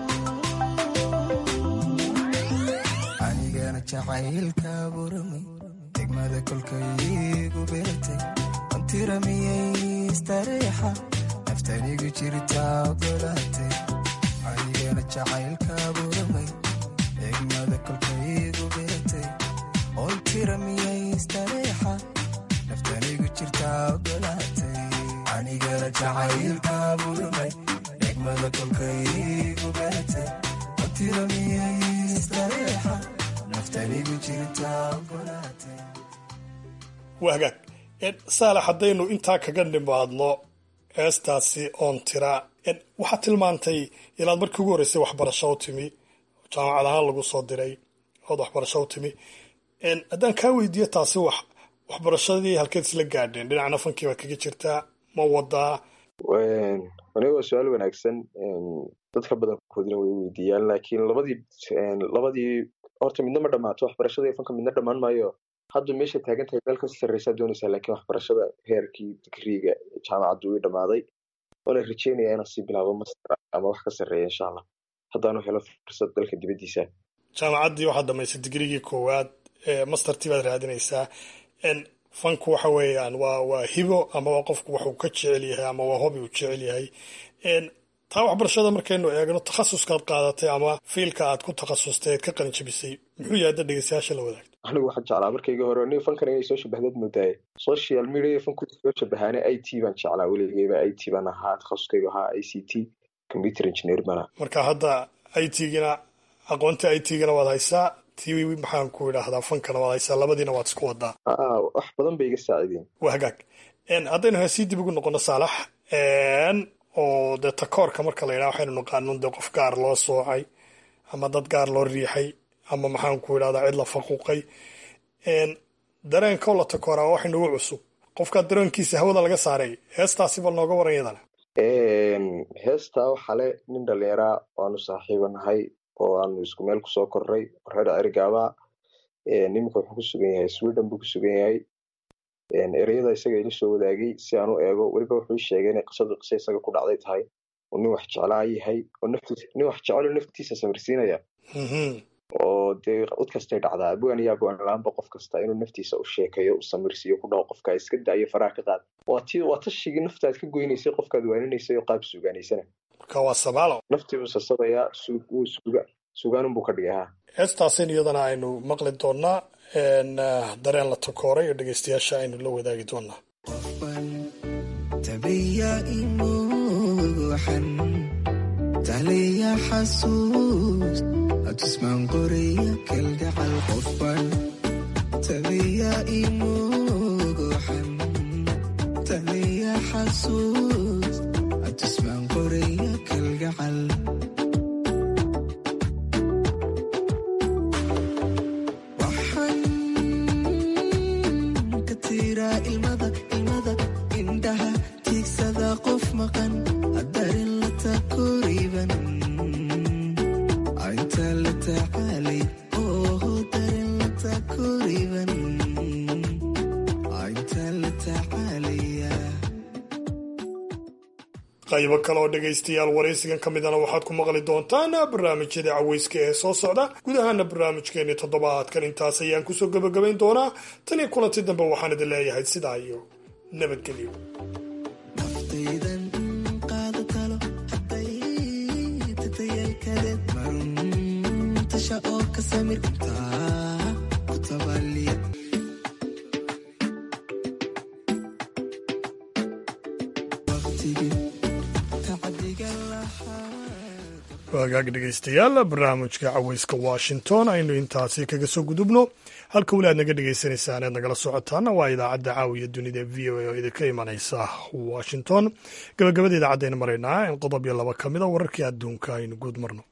anigana jacaylka buramay degmada kolkaygu beertay antiramiyay istareexa naftanigu jirtaa ogolaatay anigana jacaylka buramay degmada kolkaygu beertay ontiramiyay istareexa naftanigu jirtaa ogolaatay anigana jacaylka buramay degmada kolkaygu beertay ontiramiyay istareexa naftanigu jirtaa ogolaatay waa hagaag saalax haddaynu intaa kaga nimaadno heestaasi oon tira waxaad tilmaantay inaad markii ugu horreysay waxbarasho u timi jaamacad ahaan lagu soo diray ood waxbarasho u timi haddaan kaa weydiiyo taasi wax waxbarashadii halkeed isla gaadheen dhinacna fankii baad kaga jirtaa ma wadaa aniga waa su-aal wanaagsan dadka badankoodina way weydiiyaan laakiin labadii labadii horta midna ma dhammaato waxbarashada iyo fanka midna dhammaan maayo hadda meesha taagan tahay meel kasii sarreysaa doonaysaa laakiin waxbarashada heerkii digriiga jaamacaddu way dhammaaday waana rajeynayaa inaan sii bilaabo master ama wax ka sarreeya insha allah haddaanu helo fursad dalka dibaddiisa jaamacaddii waxaad dhamaysay digrigii koowaad mastertii baad raadinaysaa fanku waxa weeyaan waa waa hibo ama waa qofku waxuu ka jecel yahay ama waa hobi uu jecel yahay taa waxbarashada markaynu eegno takhasuskaad qaadatay ama fiilka aad ku takhasustay eed ka qalin jabisay muxuu yahay hadda dhegeystayaasha la wadaagto anigu waxaan jeclaa markayga hore aniga fankan inay soo shabahdaad moodaaye social media fanku soo shabahaane i t baan jeclaa weligeyba i t baan ahaa takhasuskaygu ahaa i c t computer engineer bana marka hadda i t-gina aqoonta i t-gina waad haysaa ti maxaan ku idhaahdaa fankana waad haysaa labadiina waad isku wadaa wax badan bay iga saacideen waa hagaag haddaynu heesii dib ugu noqono saalax oo dee takoorka marka la yidhaha waxaynu naqaanon dee qof gaar loo soocay ama dad gaar loo riixay ama maxaan ku idhahdaa cid la faquuqay dareenkoo la takooraa waa wax inagu cusub qofkaa dareenkiisa hawada laga saaray heestaasi bal nooga waran yadana heestaa waxaa le nin dhallinyaraa waanu saaxiiba nahay oo aanu isku meel kusoo korray reer cerigaaba niminka wuxuu ku sugan yahay sweden buu ku sugan yahay ereyada isaga ila soo wadaagay si aan u eego weliba wuxuu ii sheegay inay qisadu qise isaga ku dhacday tahay oo nin wax jeclaa yahay oo naftiis nin wax jecelo naftiisa samirsiinaya oo dee cid kastay dhacdaa abwaan iyo abwaan la-aanba qof kasta inuu naftiisa u sheekayo u samirsiiyo ku dhaho qofka iska daayo faraha ka qaad waa ti waa tashigii naftaad ka goynaysay qofkaad waaninaysay oo qaab suugaanaysana marka waa samaalo naftii buu sasabayaa wuu suga sugaanunbuu ka dhigay ha heestaasin iyadana aynu maqli doonaa dareen la takooray oo dhegeystayaasha aynu la wadaagi doonaa tabiya imuuxan tahliya xasuus hatusmaan qoraya kalgacal qofban tabiya imuuxan tahliya xasuus hatusmaan qoraya kalgacal ilmada ilmada indhaha tiigsada qof maqan hadarin la takoriban inta la tacaalay oo darin la takoriban inta la tacaalaya qaybo kale oo dhegaystayaal waraysigan ka midana waxaad ku maqli doontaan barnaamijyada caweyska ee soo socda gudahaana barnaamijkeeni toddobaadkan intaas ayaan kusoo gebagabayn doonaa tan iyo kulanti dambe waxaan idin leeyahay sidaa iyo nabadgelyo naftaydan qaada talo hadday tatayalkadeed marun tasha oo ka samir intaa ku tabaliya waqtigii tacadiga lahaa wagaag dhegaystayaal barnaamijka caweyska washington aynu intaasi kaga soo gudubno halka weli aad naga dhagaysanaysaan eed nagala socotaana waa idaacadda caawiya dunida v o a oo idinka imanaysa washington gabagabada idaacadaynu maraynaa in qodob iyo laba ka mid a wararkii adduunka aynu guud marno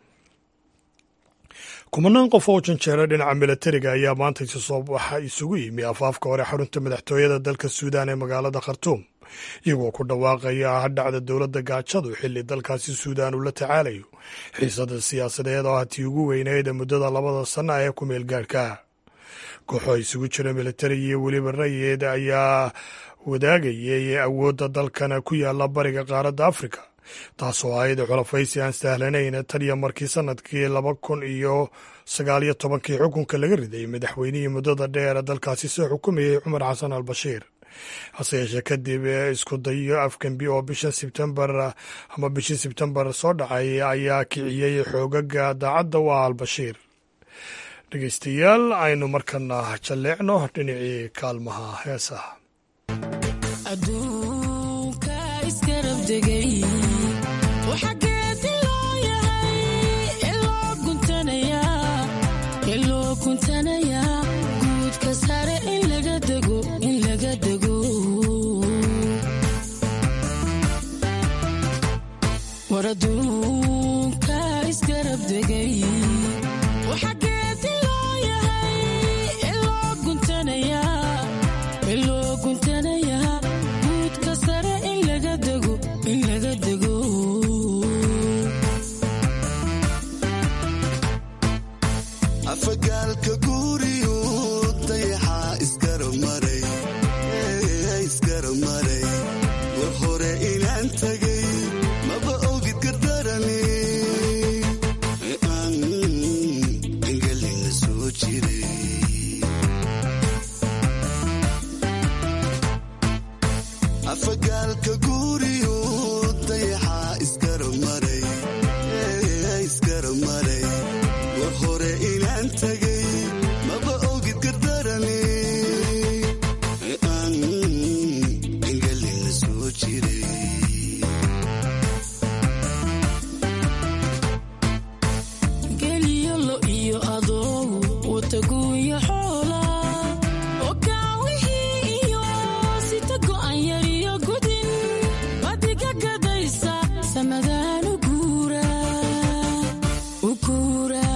kumanaan qof oo janjeera dhinaca milatariga ayaa maanta waxa isugu yimi afaafka hore xarunta madaxtooyada dalka suudaan ee magaalada khartuum iyagoo ku dhawaaqaya hadhacda dowladda gaajadu xilli dalkaasi suudaan uu la tacaalayo xiisada siyaasadeed oo hatii ugu weyneyd muddada labada sanna ee ku meel gaadhka kooxo isugu jira militari iyo weliba rayid ayaa wadaagayay awoodda dalkan ku yaala bariga qaaradda afrika taasoo ahayd xulafaysi aan sahlanayn tan iyo markii sanadkii laba kun iyo sagaal iyo tobankii xukunka laga riday madaxweynihii muddada dheer dalkaasi soo xukumayay cumar xasan al bashiir hase yeeshee kadib isku dayo afgembi oo bishan sebtembar ama bishii sebtembar soo dhacay ayaa kiciyey xoogaga daacadda u ah albashiir dhegeystayaal aynu markana jalleecno dhinacii kaalmaha heesaha waraduunka isgarab degay waxageedi loo yahay iloo guntanayaa guudka sare in laga dego in laga dego afagaalka guuriyu dayaxaa isgaramaray isgaramaray war hore inaan tagay maba ogid gardarani engelina soo jiray afagaalka guuriyu dayaxaa isgaramaray isgaramaray war hore inaan tagay maba ogid gardarani engelina soo jiray geliyolo iyo adow wataguuya xoola okaawihii iyo sita go'an yariyo gudin badiga gadaysa samadaan u guura u guura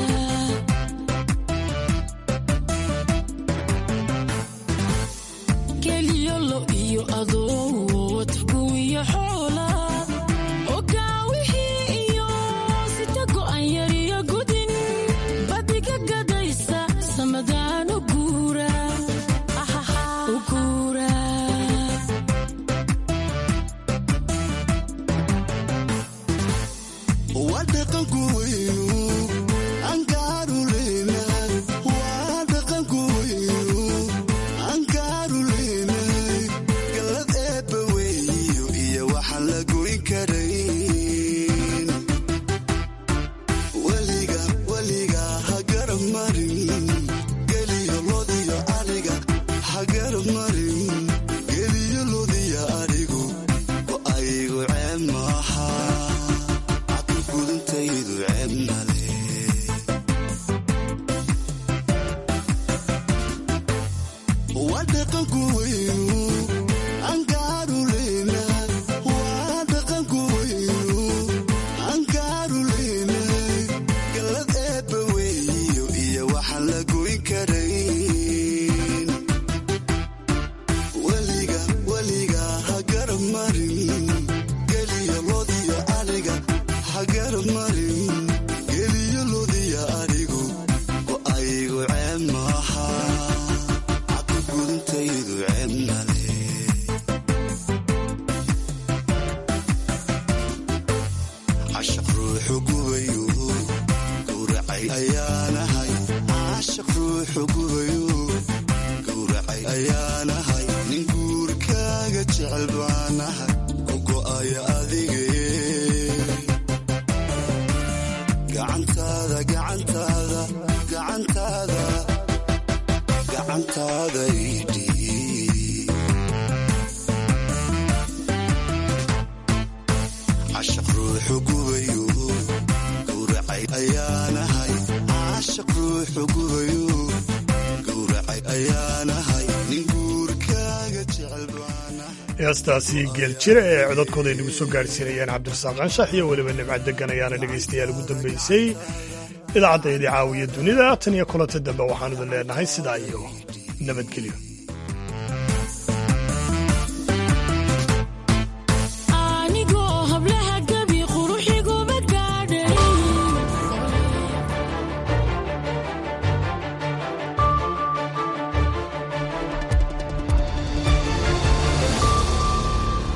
geliyolo iyo adow wataguuya xoola okaawihii iyo sita go'an yariyo gudin badiga gadaysa samadaan u guura u guura waa dhaqanku weynu angaaruleyna waa dhaqanku weynu angaaruleynahay galad eebba weeyo iyo waxaan la goyn karayn weliga weliga ha garab marin geliyo lodiyo ariga ha garab marin geliyo lodiyo arigu oo aygu ceeb maaha gudintaydu ceeb male waa dhaqanku weynu angaaruleyna waa dhaqanku weynu angaaruleynahay galad eebba weeyo iyo waxaan la goyn karayn weliga weliga ha garab marin geliyo lodiyo ariga ha garab marin geliyo lodiyo arigu oo aygu ceeb maaha gudintaydu ceeb male cashaq ruuxu gubayu gowracay ayaanahay cashaq ruuxu gubayu gowracay ayaanahay nin guurkaaga jecel baanahay ku go'aya adige gacantaada gacantaada gacantaada gacantaada idhiib cashaq ruuxu gubayu xugubayo gowracay ayaanahay nin guurkaaga jecel heestaasi geeljire ee codadkooda ay nagu soo gaadhsiinayeen cabdirasaaq anshax iyo weliba nimcad degan ayaana dhegaystayaal ugu dambaysay idaacadda idii caawiya dunida tan iyo kulanta dambe waxaan idin leenahay sidaa iyo nabadgelyo